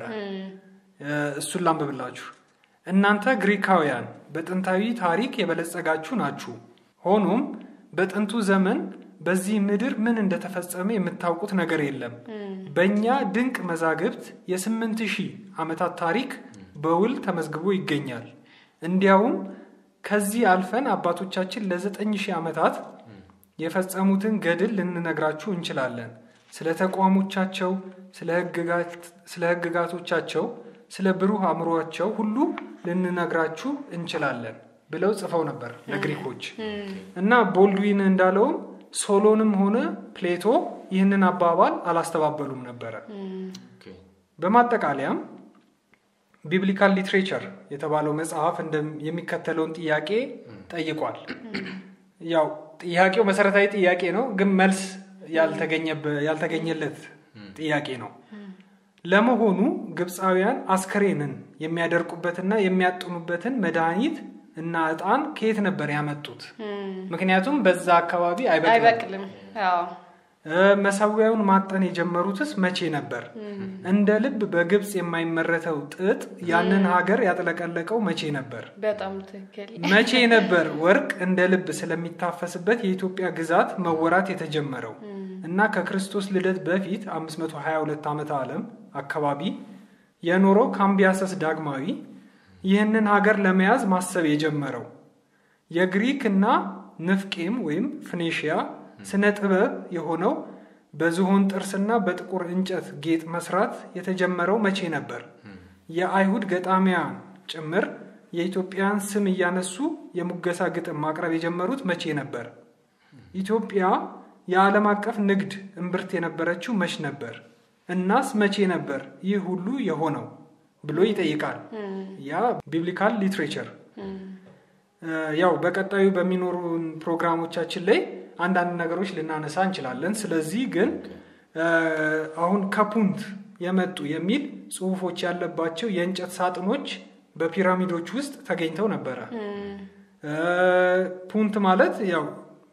እሱን ላንብብላችሁ። እናንተ ግሪካውያን በጥንታዊ ታሪክ የበለጸጋችሁ ናችሁ። ሆኖም በጥንቱ ዘመን በዚህ ምድር ምን እንደተፈጸመ የምታውቁት ነገር የለም። በእኛ ድንቅ መዛግብት የስምንት ሺህ ዓመታት ታሪክ በውል ተመዝግቦ ይገኛል። እንዲያውም ከዚህ አልፈን አባቶቻችን ለዘጠኝ ሺህ ዓመታት የፈጸሙትን ገድል ልንነግራችሁ እንችላለን። ስለ ተቋሞቻቸው፣ ስለ ሕግጋቶቻቸው፣ ስለ ብሩህ አእምሯቸው ሁሉ ልንነግራችሁ እንችላለን ብለው ጽፈው ነበር ለግሪኮች እና ቦልድዊን እንዳለውም ሶሎንም ሆነ ፕሌቶ ይህንን አባባል አላስተባበሉም ነበረ። በማጠቃለያም ቢብሊካል ሊትሬቸር የተባለው መጽሐፍ የሚከተለውን ጥያቄ ጠይቋል። ያው ጥያቄው መሰረታዊ ጥያቄ ነው፣ ግን መልስ ያልተገኘለት ጥያቄ ነው። ለመሆኑ ግብፃውያን አስከሬንን የሚያደርቁበትና የሚያጥኑበትን መድኃኒት እና እጣን ከየት ነበር ያመጡት? ምክንያቱም በዛ አካባቢ አይበቅልም። መሰዊያውን ማጠን የጀመሩትስ መቼ ነበር? እንደ ልብ በግብፅ የማይመረተው ጥጥ ያንን ሀገር ያጥለቀለቀው መቼ ነበር? በጣም ትክክል። መቼ ነበር ወርቅ እንደ ልብ ስለሚታፈስበት የኢትዮጵያ ግዛት መወራት የተጀመረው? እና ከክርስቶስ ልደት በፊት 522 ዓመተ ዓለም አካባቢ የኖረው ካምቢያሰስ ዳግማዊ ይህንን ሀገር ለመያዝ ማሰብ የጀመረው የግሪክ እና ንፍቄም ወይም ፍኔሽያ ስነ ጥበብ የሆነው በዝሆን ጥርስና በጥቁር እንጨት ጌጥ መስራት የተጀመረው መቼ ነበር? የአይሁድ ገጣሚያን ጭምር የኢትዮጵያን ስም እያነሱ የሙገሳ ግጥም ማቅረብ የጀመሩት መቼ ነበር? ኢትዮጵያ የዓለም አቀፍ ንግድ እምብርት የነበረችው መች ነበር? እናስ መቼ ነበር ይህ ሁሉ የሆነው ብሎ ይጠይቃል። ያ ቢብሊካል ሊትሬቸር። ያው በቀጣዩ በሚኖሩን ፕሮግራሞቻችን ላይ አንዳንድ ነገሮች ልናነሳ እንችላለን። ስለዚህ ግን አሁን ከፑንት የመጡ የሚል ጽሁፎች ያለባቸው የእንጨት ሳጥኖች በፒራሚዶች ውስጥ ተገኝተው ነበረ። ፑንት ማለት ያው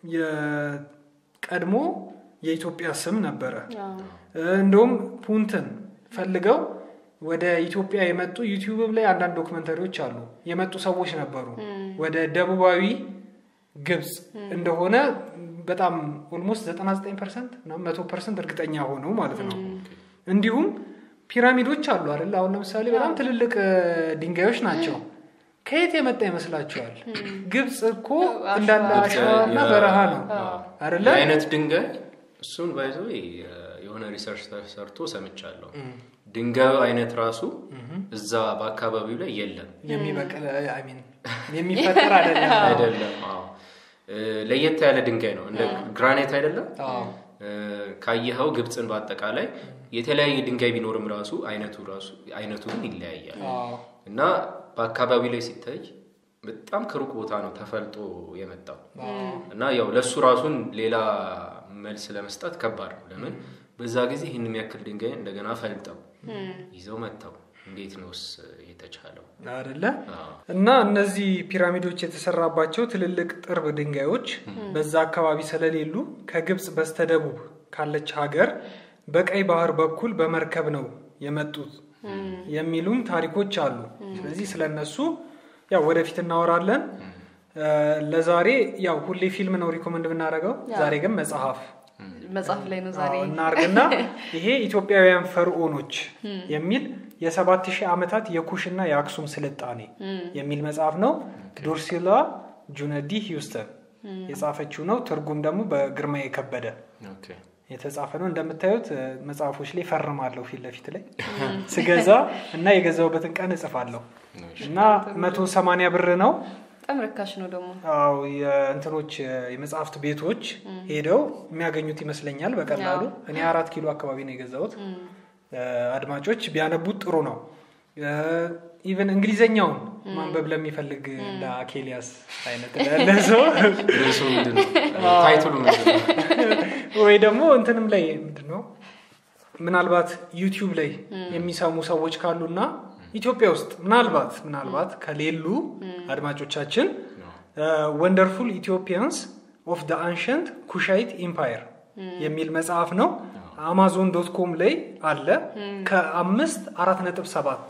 የቀድሞ የኢትዮጵያ ስም ነበረ። እንደውም ፑንትን ፈልገው ወደ ኢትዮጵያ የመጡ ዩቲዩብ ላይ አንዳንድ ዶክመንተሪዎች አሉ። የመጡ ሰዎች ነበሩ ወደ ደቡባዊ ግብፅ እንደሆነ በጣም ኦልሞስት 99 ፐርሰንት መቶ ፐርሰንት እርግጠኛ ሆነው ማለት ነው። እንዲሁም ፒራሚዶች አሉ አይደል? አሁን ለምሳሌ በጣም ትልልቅ ድንጋዮች ናቸው። ከየት የመጣ ይመስላችኋል? ግብፅ እኮ እንዳለ አሸዋና በረሃ ነው አይደለ? አይነት ድንጋይ እሱን ባይዘው የሆነ ሪሰርች ተሰርቶ ሰምቻለሁ። ድንጋዩ አይነት ራሱ እዛ በአካባቢው ላይ የለም። የሚበቅል የሚፈጠር አይደለም አይደለም። ለየት ያለ ድንጋይ ነው። እንደ ግራናይት አይደለም። ካየኸው ግብፅን በአጠቃላይ የተለያየ ድንጋይ ቢኖርም ራሱ አይነቱ ራሱ አይነቱ ግን ይለያያል እና በአካባቢው ላይ ሲታይ በጣም ከሩቅ ቦታ ነው ተፈልጦ የመጣው እና ያው ለእሱ ራሱን ሌላ መልስ ለመስጠት ከባድ ነው። ለምን በዛ ጊዜ ይህን የሚያክል ድንጋይ እንደገና ፈልጠው ይዘው መጥተው እንዴት ነውስ የተቻለው አደለ? እና እነዚህ ፒራሚዶች የተሰራባቸው ትልልቅ ጥርብ ድንጋዮች በዛ አካባቢ ስለሌሉ ከግብፅ በስተደቡብ ካለች ሀገር በቀይ ባህር በኩል በመርከብ ነው የመጡት የሚሉም ታሪኮች አሉ። ስለዚህ ስለነሱ ያው ወደፊት እናወራለን። ለዛሬ ያው ሁሌ ፊልም ነው ሪኮመንድ ብናደርገው፣ ዛሬ ግን መጽሐፍ መጽሐፍ ላይ ነው ዛሬ እናርግና ይሄ ኢትዮጵያውያን ፈርዖኖች የሚል የሰባት ሺህ ዓመታት የኩሽና የአክሱም ስልጣኔ የሚል መጽሐፍ ነው። ዱርሲላ ጁነዲ ሂውስተን የጻፈችው ነው። ትርጉም ደግሞ በግርማ የከበደ የተጻፈ ነው። እንደምታዩት መጽሐፎች ላይ ፈርማለሁ ፊት ለፊት ላይ ስገዛ እና የገዛውበትን ቀን እጽፋለሁ እና መቶ ሰማንያ ብር ነው። በጣም ርካሽ ነው ደግሞ። አዎ የእንትኖች የመጽሐፍት ቤቶች ሄደው የሚያገኙት ይመስለኛል በቀላሉ። እኔ አራት ኪሎ አካባቢ ነው የገዛሁት። አድማጮች ቢያነቡት ጥሩ ነው። ኢቨን እንግሊዘኛውን ማንበብ ለሚፈልግ እንደ አኬሊያስ አይነት ያለ ሰው ርዕሱ ምንድን ነው? ታይትሉ ምንድን ነው? ወይ ደግሞ እንትንም ላይ ምንድን ነው ምናልባት ዩቲዩብ ላይ የሚሰሙ ሰዎች ካሉና ኢትዮጵያ ውስጥ ምናልባት ምናልባት ከሌሉ አድማጮቻችን ወንደርፉል ኢትዮጵያንስ ኦፍ ደ አንሸንት ኩሻይት ኢምፓየር የሚል መጽሐፍ ነው። አማዞን ዶት ኮም ላይ አለ ከአምስት አራት ነጥብ ሰባት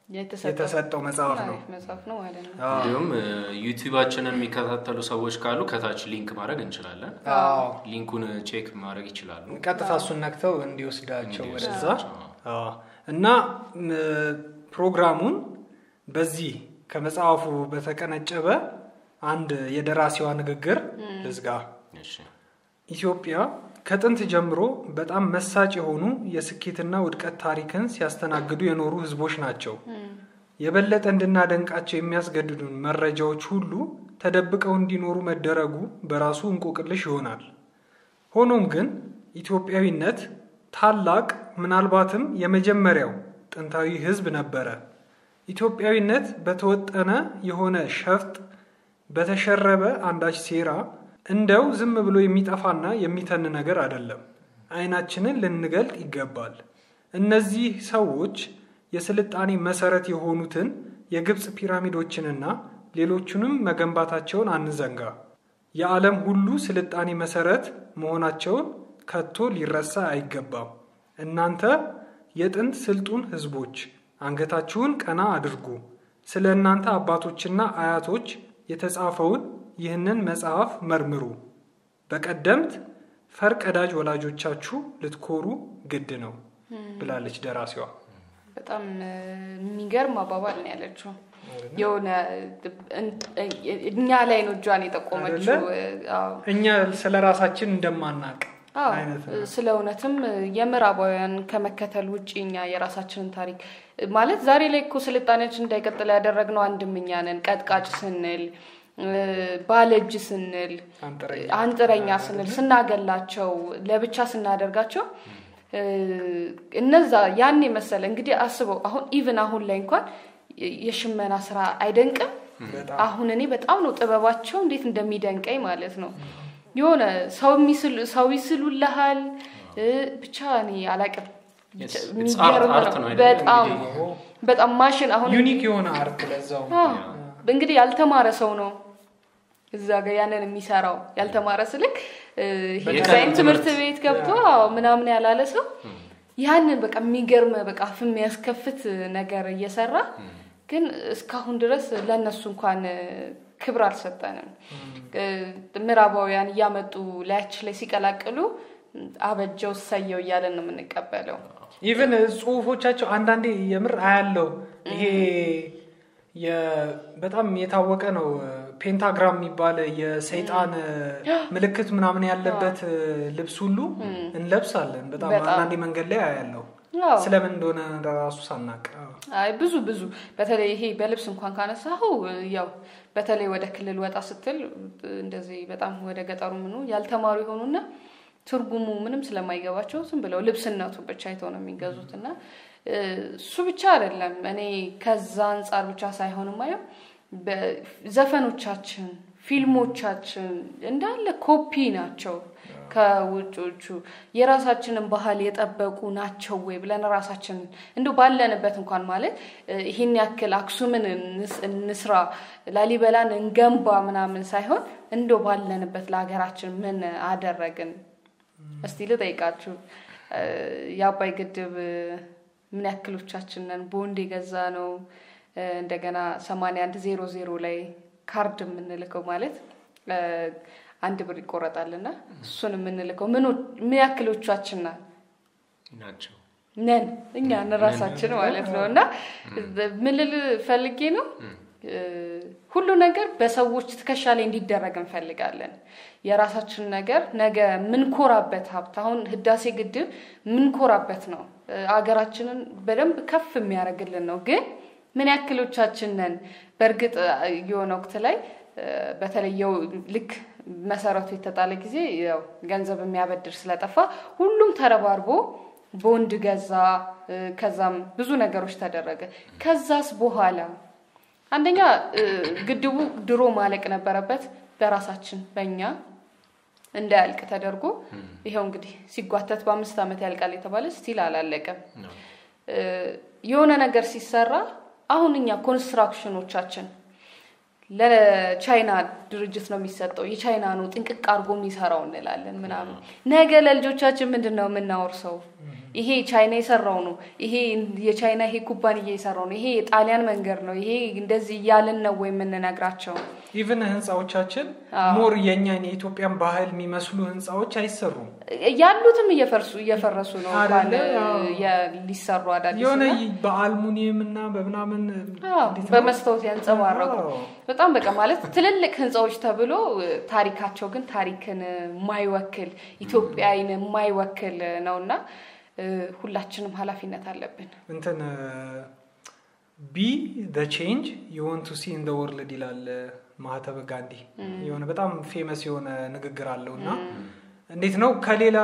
የተሰጠው መጽሐፍ ነው መጽሐፍ ነው ማለት ነው። አዎ። እንዲሁም ዩቲዩባችንን የሚከታተሉ ሰዎች ካሉ ከታች ሊንክ ማድረግ እንችላለን። አዎ። ሊንኩን ቼክ ማድረግ ይችላሉ። ቀጥታ እሱን ነክተው እንዲወስዳቸው ወደዛ እንዲወስዳቸው። አዎ። እና ም፣ ፕሮግራሙን በዚህ ከመጽሐፉ በተቀነጨበ አንድ የደራሲዋ ንግግር ልዝጋ። እሺ። ኢትዮጵያ ከጥንት ጀምሮ በጣም መሳጭ የሆኑ የስኬትና ውድቀት ታሪክን ሲያስተናግዱ የኖሩ ህዝቦች ናቸው። የበለጠ እንድናደንቃቸው የሚያስገድዱን መረጃዎች ሁሉ ተደብቀው እንዲኖሩ መደረጉ በራሱ እንቆቅልሽ ይሆናል። ሆኖም ግን ኢትዮጵያዊነት ታላቅ ምናልባትም የመጀመሪያው ጥንታዊ ህዝብ ነበረ። ኢትዮጵያዊነት በተወጠነ የሆነ ሸፍጥ በተሸረበ አንዳች ሴራ እንደው ዝም ብሎ የሚጠፋና የሚተን ነገር አይደለም። አይናችንን ልንገልጥ ይገባል። እነዚህ ሰዎች የስልጣኔ መሰረት የሆኑትን የግብፅ ፒራሚዶችንና ሌሎቹንም መገንባታቸውን አንዘንጋ። የዓለም ሁሉ ስልጣኔ መሰረት መሆናቸውን ከቶ ሊረሳ አይገባም። እናንተ የጥንት ስልጡን ህዝቦች አንገታችሁን ቀና አድርጉ። ስለ እናንተ አባቶችና አያቶች የተጻፈውን ይህንን መጽሐፍ መርምሩ። በቀደምት ፈርቀዳጅ ወላጆቻችሁ ልትኮሩ ግድ ነው ብላለች ደራሲዋ። በጣም እ፣ የሚገርም አባባል ነው ያለችው። የሆነ እ፣ እኛ ላይ ነው እጇን የጠቆመችው። አይደለ? አዎ። እኛ ስለ ራሳችን እንደማናቅ አዎ አይነት ነው። ስለ እውነትም የምዕራባውያን ከመከተል ውጭ እኛ የራሳችንን ታሪክ ማለት ዛሬ ላይ እኮ ስልጣኔያችን እንዳይቀጥል ያደረግነው አንድም እኛ ነን። ቀጥቃጭ ስንል እ፣ ባለእጅ ስንል አንጥረኛ አንጥረኛ ስንል ስናገላቸው ለብቻ ስናደርጋቸው እ፣ እነዛ ያን የመሰለ እንግዲህ አስበው አሁን ኢቭን አሁን ላይ እንኳን የሽመና ስራ አይደንቅም? በጣም አሁን እኔ በጣም ነው ጥበባቸው እንዴት እንደሚደንቀኝ ማለት ነው። የሆነ ሰው የሚስሉ ሰው ይስሉልሃል እ፣ ብቻ እኔ አላቅም Yes, it's የሚገርም art- art ነው ነው አይደለ? በጣም እንግዲህ በጣም ማሽን አሁን ዩኒክ የሆነ አርት ለዛው አዎ፣ እንግዲህ ያልተማረ ሰው ነው እዛ ጋር ያንን የሚሰራው ያልተማረ ስልክ እ፣ ይሄ የቀለም ዲዛይን ትምህርት ትምህርት። ቤት ገብቶ አዎ፣ ምናምን ያላለ ሰው ያንን በቃ የሚገርም በቃ አፍ የሚያስከፍት ነገር እየሰራ ግን እስካሁን ድረስ ለእነሱ እንኳን እ፣ ክብር አልሰጠንም። እ፣ ምዕራባውያን እያመጡ ላያችን ላይ ሲቀላቅሉ አበጀው ሰየው እያለን ነው የምንቀበለው። ኢቨን ጽሁፎቻቸው አንዳንዴ የምር አያለው ይሄ የ- በጣም የታወቀ ነው ፔንታግራም የሚባል የሰይጣን ምልክት ምናምን ያለበት ልብስ ሁሉ እንለብሳለን በጣም በጣም። አንዳንዴ መንገድ ላይ አያለው አዎ። ስለምን እንደሆነ ራሱ ሳናቅ አይ ብዙ ብዙ በተለይ ይሄ በልብስ እንኳን ካነሳኸው ያው በተለይ ወደ ክልል ወጣ ስትል እንደዚህ በጣም ወደ ገጠሩ ምኑ ያልተማሩ የሆኑና ትርጉሙ ምንም ስለማይገባቸው ዝም ብለው ልብስነቱ ብቻ አይተው ነው የሚገዙት እና እ፣ እሱ ብቻ አይደለም። እኔ ከዛ አንጻር ብቻ ሳይሆን ማየው ዘፈኖቻችን፣ ፊልሞቻችን እንዳለ ኮፒ ናቸው ከውጮቹ የራሳችንን ባህል የጠበቁ ናቸው ወይ ብለን ራሳችን እንዲ ባለንበት እንኳን ማለት እ፣ ይህን ያክል አክሱምን እንስ- እንስራ ላሊበላን እንገንባ ምናምን ሳይሆን እንዶ ባለንበት ለሀገራችን ምን አደረግን? እስቲ ልጠይቃችሁ እ፣ የአባይ ግድብ እ፣ ምን ያክሎቻችን ነን ቦንድ የገዛ ነው? እ፣ እንደገና ሰማንያ አንድ ዜሮ ዜሮ ላይ ካርድ የምንልከው ማለት እ፣ አንድ ብር ይቆረጣልና እሱን የምንልከው ምኖ- ምን ያክሎቻችን ናል ናቸው። ነን እኛ ራሳችን ማለት ነው። እና ምን ልል ፈልጌ ነው እ፣ ሁሉ ነገር በሰዎች ትከሻ ላይ እንዲደረግ እንፈልጋለን። የራሳችን ነገር ነገ ምንኮራበት ሀብት አሁን ህዳሴ ግድብ ምንኮራበት ነው። እ፣ አገራችንን በደንብ ከፍ የሚያደርግልን ነው። ግን ምን ያክሎቻችን ነን? በእርግጥ እ፣ የሆነ ወቅት ላይ እ፣ በተለይ የው ልክ መሰረቱ የተጣለ ጊዜ ያው ገንዘብ የሚያበድር ስለጠፋ ሁሉም ተረባርቦ ቦንድ ገዛ። እ፣ ከዛም ብዙ ነገሮች ተደረገ። ከዛስ በኋላ አንደኛ እ፣ ግድቡ ድሮ ማለቅ ነበረበት በራሳችን በእኛ እንዳያልቅ ተደርጎ ይኸው እንግዲህ ሲጓተት በአምስት ዓመት ያልቃል የተባለ ስቲል አላለቀም። እ፣ የሆነ ነገር ሲሰራ አሁን እኛ ኮንስትራክሽኖቻችን ለቻይና ድርጅት ነው የሚሰጠው፣ የቻይና ነው ጥንቅቅ አድርጎ የሚሰራው እንላለን ምናምን። ነገ ለልጆቻችን ምንድን ነው የምናወርሰው? ይሄ ቻይና የሰራው ነው፣ ይሄ የቻይና ይሄ ኩባንያ የሰራው ነው፣ ይሄ የጣሊያን መንገድ ነው፣ ይሄ እንደዚህ እያልን ነው ወይ የምንነግራቸው? ኢቭን ህንፃዎቻችን ሞር የእኛን የኢትዮጵያን ባህል የሚመስሉ ህንፃዎች አይሰሩም። ያሉትም እየፈርሱ እየፈረሱ ነው እንኳን አይደለ? አዎ። የ- ሊሰሩ አዳዲስ የሆነ እና- በአልሙኒየም እና በምናምን አዎ፣ እንዴት ነው? በመስታወት ያንጸባረቁ አዎ። በጣም በቃ ማለት ትልልቅ ህንፃዎች ተብሎ ታሪካቸው ግን ታሪክን የማይወክል ኢትዮጵያን የማይወክል ነውና እ፣ ሁላችንም ኃላፊነት አለብን። እንትን ቢ ደ ቼንጅ ዩ ዋንት ቱ ሲ ኢን ደ ወርልድ ይላል ማህተበ ጋንዲ። የሆነ በጣም ፌመስ የሆነ ንግግር አለው እና እንዴት ነው ከሌላ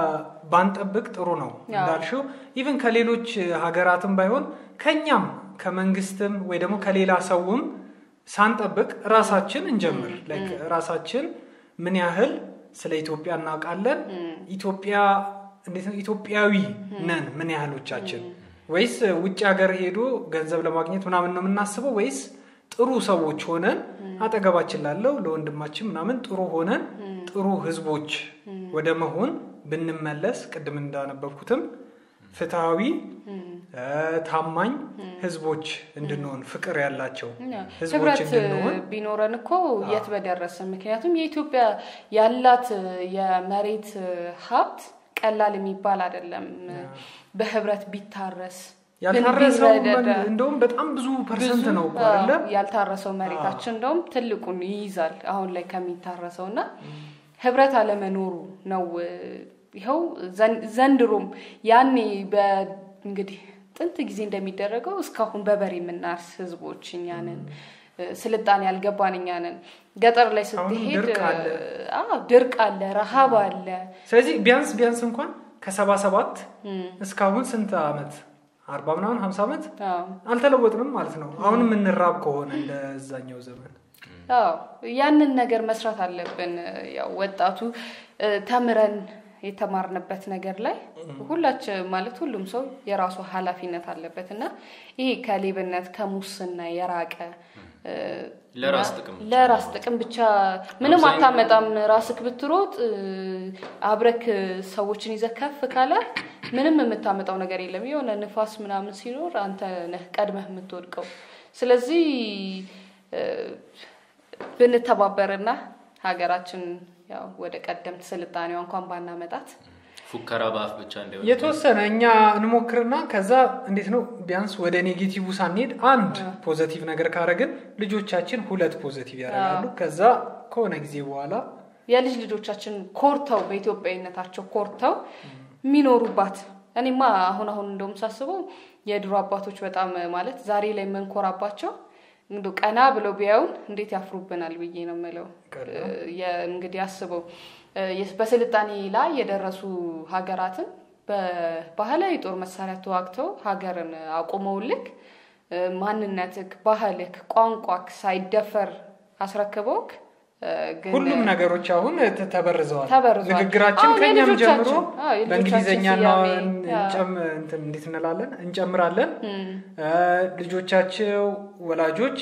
ባንጠብቅ ጥሩ ነው እንዳልሽው፣ ኢቭን ከሌሎች ሀገራትም ባይሆን ከኛም ከመንግስትም ወይ ደግሞ ከሌላ ሰውም ሳንጠብቅ ራሳችን እንጀምር። ላይክ ራሳችን ምን ያህል ስለ ኢትዮጵያ እናውቃለን? ኢትዮጵያ እንዴት ነው ኢትዮጵያዊ ነን? ምን ያህሎቻችን? ወይስ ውጭ ሀገር ሄዶ ገንዘብ ለማግኘት ምናምን ነው የምናስበው? ወይስ ጥሩ ሰዎች ሆነን አጠገባችን ላለው ለወንድማችን ምናምን ጥሩ ሆነን ጥሩ ህዝቦች ወደ መሆን ብንመለስ ቅድም እንዳነበብኩትም ፍትሐዊ እ፣ ታማኝ ህዝቦች እንድንሆን ፍቅር ያላቸው ህዝቦች ህብረት እንድንሆን ቢኖረን እኮ የት በደረሰ። ምክንያቱም የኢትዮጵያ ያላት የመሬት ሀብት ቀላል የሚባል አይደለም። በህብረት ቢታረስ ያልታረሰው ብንረዳዳ፣ እንደውም በጣም ብዙ ፐርሰንት ብዙ ነው እኮ አዎ፣ አይደለ? ያልታረሰው መሬታችን እንደውም ትልቁን ይይዛል አሁን ላይ ከሚታረሰው እና ህብረት አለመኖሩ ነው። ይኸው ዘን- ዘንድሮም ያኔ እንግዲህ ጥንት ጊዜ እንደሚደረገው እስካሁን በበሬ የምናርስ ህዝቦች እኛንን ስልጣኔ ያልገባን እኛንን ገጠር ላይ አሁንም ስትሄድ ድርቅ አለ። አዎ፣ ድርቅ አለ፣ ረሃብ አለ። ስለዚህ ቢያንስ ቢያንስ እንኳን ከሰባ ሰባት እስካሁን ስንት አመት አርባ ምናምን ሀምሳ ዓመት አዎ። አልተለወጥንም ማለት ነው። አሁን የምንራብ ከሆነ እንደዛኛው ዘመን አዎ ያንን ነገር መስራት አለብን። ያው ወጣቱ እ፣ ተምረን የተማርንበት ነገር ላይ ሁላችን ማለት ሁሉም ሰው የራሱ ኃላፊነት አለበት እና ይሄ ከሌብነት ከሙስና የራቀ እ፣ ለራስ እና ጥቅም ብቻ ለራስ ጥቅም ብቻ ምንም አብዛኛው- አታመጣም። ራስክ ብትሮጥ እ፣ አብረክ ሰዎችን ይዘህ ከፍ ካለ ምንም የምታመጣው ነገር የለም። የሆነ ንፋስ ምናምን ሲኖር አንተ ነህ ቀድመህ የምትወድቀው። ስለዚህ እ፣ ብንተባበርና ሀገራችን ያው ወደ ቀደምት ስልጣኔዋ እንኳን ባናመጣት ፉከራ በአፍ ብቻ እንዳይሆን የተወሰነ እኛ እንሞክርና ከዛ እንዴት ነው ቢያንስ ወደ ኔጌቲቭ ሳንሄድ አንድ ፖዘቲቭ ነገር ካረግን ልጆቻችን ሁለት ፖዘቲቭ ያደርጋሉ። ከዛ ከሆነ ጊዜ በኋላ የልጅ ልጆቻችን ኮርተው በኢትዮጵያዊነታቸው ኮርተው የሚኖሩባት እኔማ አሁን አሁን እንደውም ሳስበው የድሮ አባቶች በጣም ማለት ዛሬ ላይ የምንኮራባቸው እንደው ቀና ብለው ቢያዩን እንዴት ያፍሩብናል ብዬ ነው የምለው። ቀላል። የ- እንግዲህ አስበው እ፣ የስ- በስልጣኔ ላይ የደረሱ ሀገራትን በባህላዊ ጦር መሳሪያ ተዋግተው ሀገርን አቁመውልክ እ፣ ማንነትክ፣ ባህልክ፣ ቋንቋክ ሳይደፈር አስረክበውክ እ፣ ግን ሁሉም ነገሮች አሁን ተ- ተበርዘዋል። ተበርዘዋል። ንግግራችን አሁን ከኛም የልጆቻችን- ጀምሮ አዎ፣ የልጆቻችን በእንግሊዝኛ ስያሜ፣ እንጨም እንትን እንዴት እንላለን እንጨምራለን። እ፣ ልጆቻቸው ወላጆች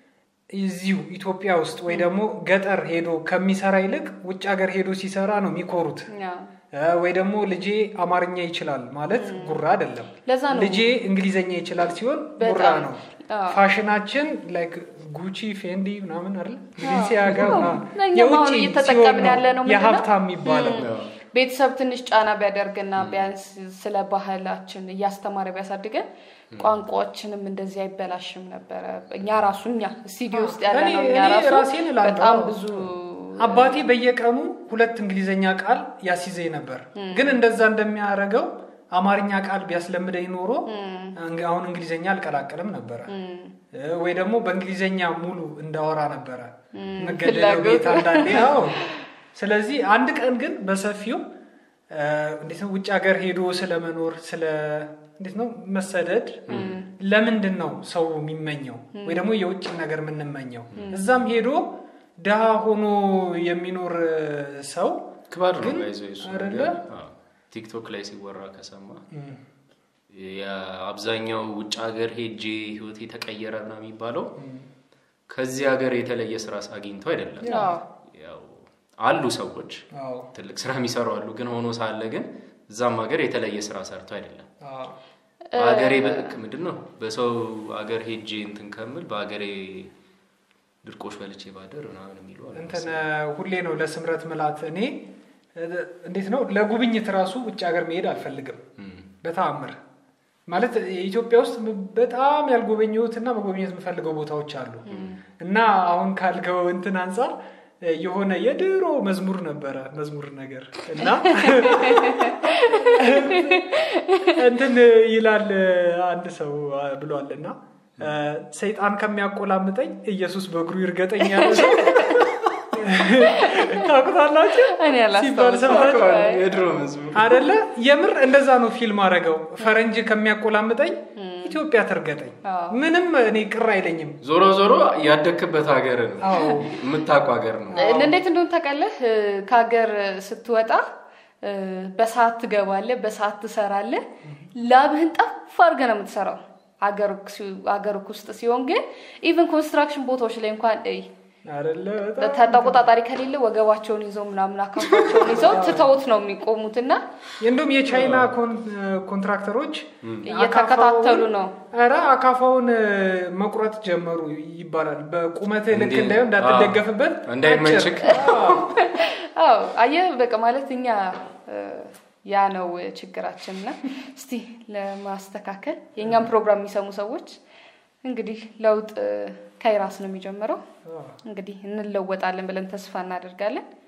እዚሁ ኢትዮጵያ ውስጥ ወይ ደግሞ ገጠር ሄዶ ከሚሰራ ይልቅ ውጭ ሀገር ሄዶ ሲሰራ ነው የሚኮሩት። ያ፣ እ፣ ወይ ደግሞ ልጄ አማርኛ ይችላል ማለት ጉራ አይደለም። ለዛ ነው ልጄ እንግሊዘኛ ይችላል ሲሆን ጉራ በጣም ነው። አዎ። ፋሽናችን ላይክ ጉቺ ፌንዲ ምናምን አይደል ቢሊንሲያጋ አዎ። ምናምን እኛም የውጭ አሁን እየተጠቀምን ሲሆን ያለ ነው ነው ምንድን ነው? የሀብታም የሚባለው። ቤተሰብ ትንሽ ጫና ቢያደርግና ቢያንስ ስለ ባህላችን እያስተማረ ቢያሳድገን ቋንቋችንም እንደዚህ አይበላሽም ነበረ። እኛ ራሱ እኛ ስቱዲዮ ውስጥ ያለ እኔ- ነው እኛ እኔ ራሱ ራሴን እላለሁ። በጣም ብዙ አባቴ በየቀኑ ሁለት እንግሊዘኛ ቃል ያስይዘኝ ነበር። ግን እንደዛ እንደሚያደርገው አማርኛ ቃል ቢያስለምደኝ ኖሮ እንግ- አሁን እንግሊዘኛ አልቀላቀልም ነበረ እ፣ ወይ ደግሞ በእንግሊዘኛ ሙሉ እንዳወራ ነበረ መገደለው ፍላጎት። ቤት አንዳንዴ። አዎ። ስለዚህ አንድ ቀን ግን በሰፊው እ፣ እንዴት ነው ውጭ ሀገር ሄዶ ስለመኖር ስለ እንዴት ነው መሰደድ ለምንድን ነው ሰው የሚመኘው ወይ ደግሞ የውጭ ነገር የምንመኘው? እዛም ሄዶ ድሃ ሆኖ የሚኖር ሰው ክባድ ነው ግን ባይዘው የሱ አይደለ? ነገር። አዎ። ቲክቶክ ላይ ሲወራ ከሰማ የአብዛኛው ውጭ ሀገር ሄጄ ህይወቴ ተቀየረ ነው የሚባለው ከዚህ ሀገር የተለየ ስራ አግኝተው አይደለም። አዎ። ያው አሉ ሰዎች አዎ ትልቅ ስራ የሚሰሩ አሉ። ግን ሆኖ ሳለ ግን እዛም ሀገር የተለየ ስራ ሰርቶ አይደለም። አዎ በሀገሬ ምንድን ነው በሰው ሀገር ሄጄ እንትን ከምል በሀገሬ ድርቆሽ በልቼ ባደር ምናምን የሚሉ አሉ እንትን ሁሌ ነው ለስምረት ምላት እኔ እ፣ እንዴት ነው ለጉብኝት ራሱ ውጭ ሀገር መሄድ አልፈልግም እም። በተአምር ማለት ኢትዮጵያ ውስጥ በጣም ያልጎበኘሁት እና መጎብኘት የምፈልገው ቦታዎች አሉ እና አሁን ካልገው እንትን አንጻር እ፣ የሆነ የድሮ መዝሙር ነበረ መዝሙር ነገር እና እንትን ይላል አንድ ሰው ብሏል እና እ፣ ሰይጣን ከሚያቆላምጠኝ ኢየሱስ በእግሩ ይርገጠኝ ያለ ሰው ታውቁታላችሁ እኔ ሲባል አላስታውስም። ሰምታችሁ የድሮ መዝሙር አደለ የምር እንደዛ ነው ፊልም አረገው ፈረንጅ ከሚያቆላምጠኝ ኢትዮጵያ ትርገጠኝ አዎ። ምንም እኔ ቅር አይለኝም ዞሮ ዞሮ ያደክበት ሀገር ነው አዎ የምታውቀው ሀገር ነው። እንዴት እንደሆነ ታውቃለህ? እ፣ ከሀገር ስትወጣ እ፣ በሰዓት ትገባለህ፣ በሰዓት ትሰራለህ። ላብህን ጠፍ አድርገህ ነው የምትሰራው። ሀገር ውስጥ ሲሆን ግን ኢቨን ኮንስትራክሽን ቦታዎች ላይ እንኳን እይ አደለ በጣም ተቆጣጣሪ ከሌለ ወገባቸውን ይዘው ምናምን አካፋቸውን ይዘው ትተውት ነው የሚቆሙት እና እንደውም የቻይና ኮን- ኮንትራክተሮች እየተከታተሉ ነው። ኧረ አካፋውን እ፣ መቁረጥ ጀመሩ ይባላል በቁመት ልክ እንዴ- እንዳይሆን እንዳትደገፍበት እንዳይመችክ። አጭር። አዎ። አዎ አየህ፣ በቃ ማለት እኛ እ፣ ያ ነው ችግራችን። እና እስቲ ለማስተካከል የእኛም ፕሮግራም የሚሰሙ ሰዎች እንግዲህ ለውጥ እ፣ ከራስ ነው የሚጀምረው። አዎ። እንግዲህ እንለወጣለን ብለን ተስፋ እናደርጋለን።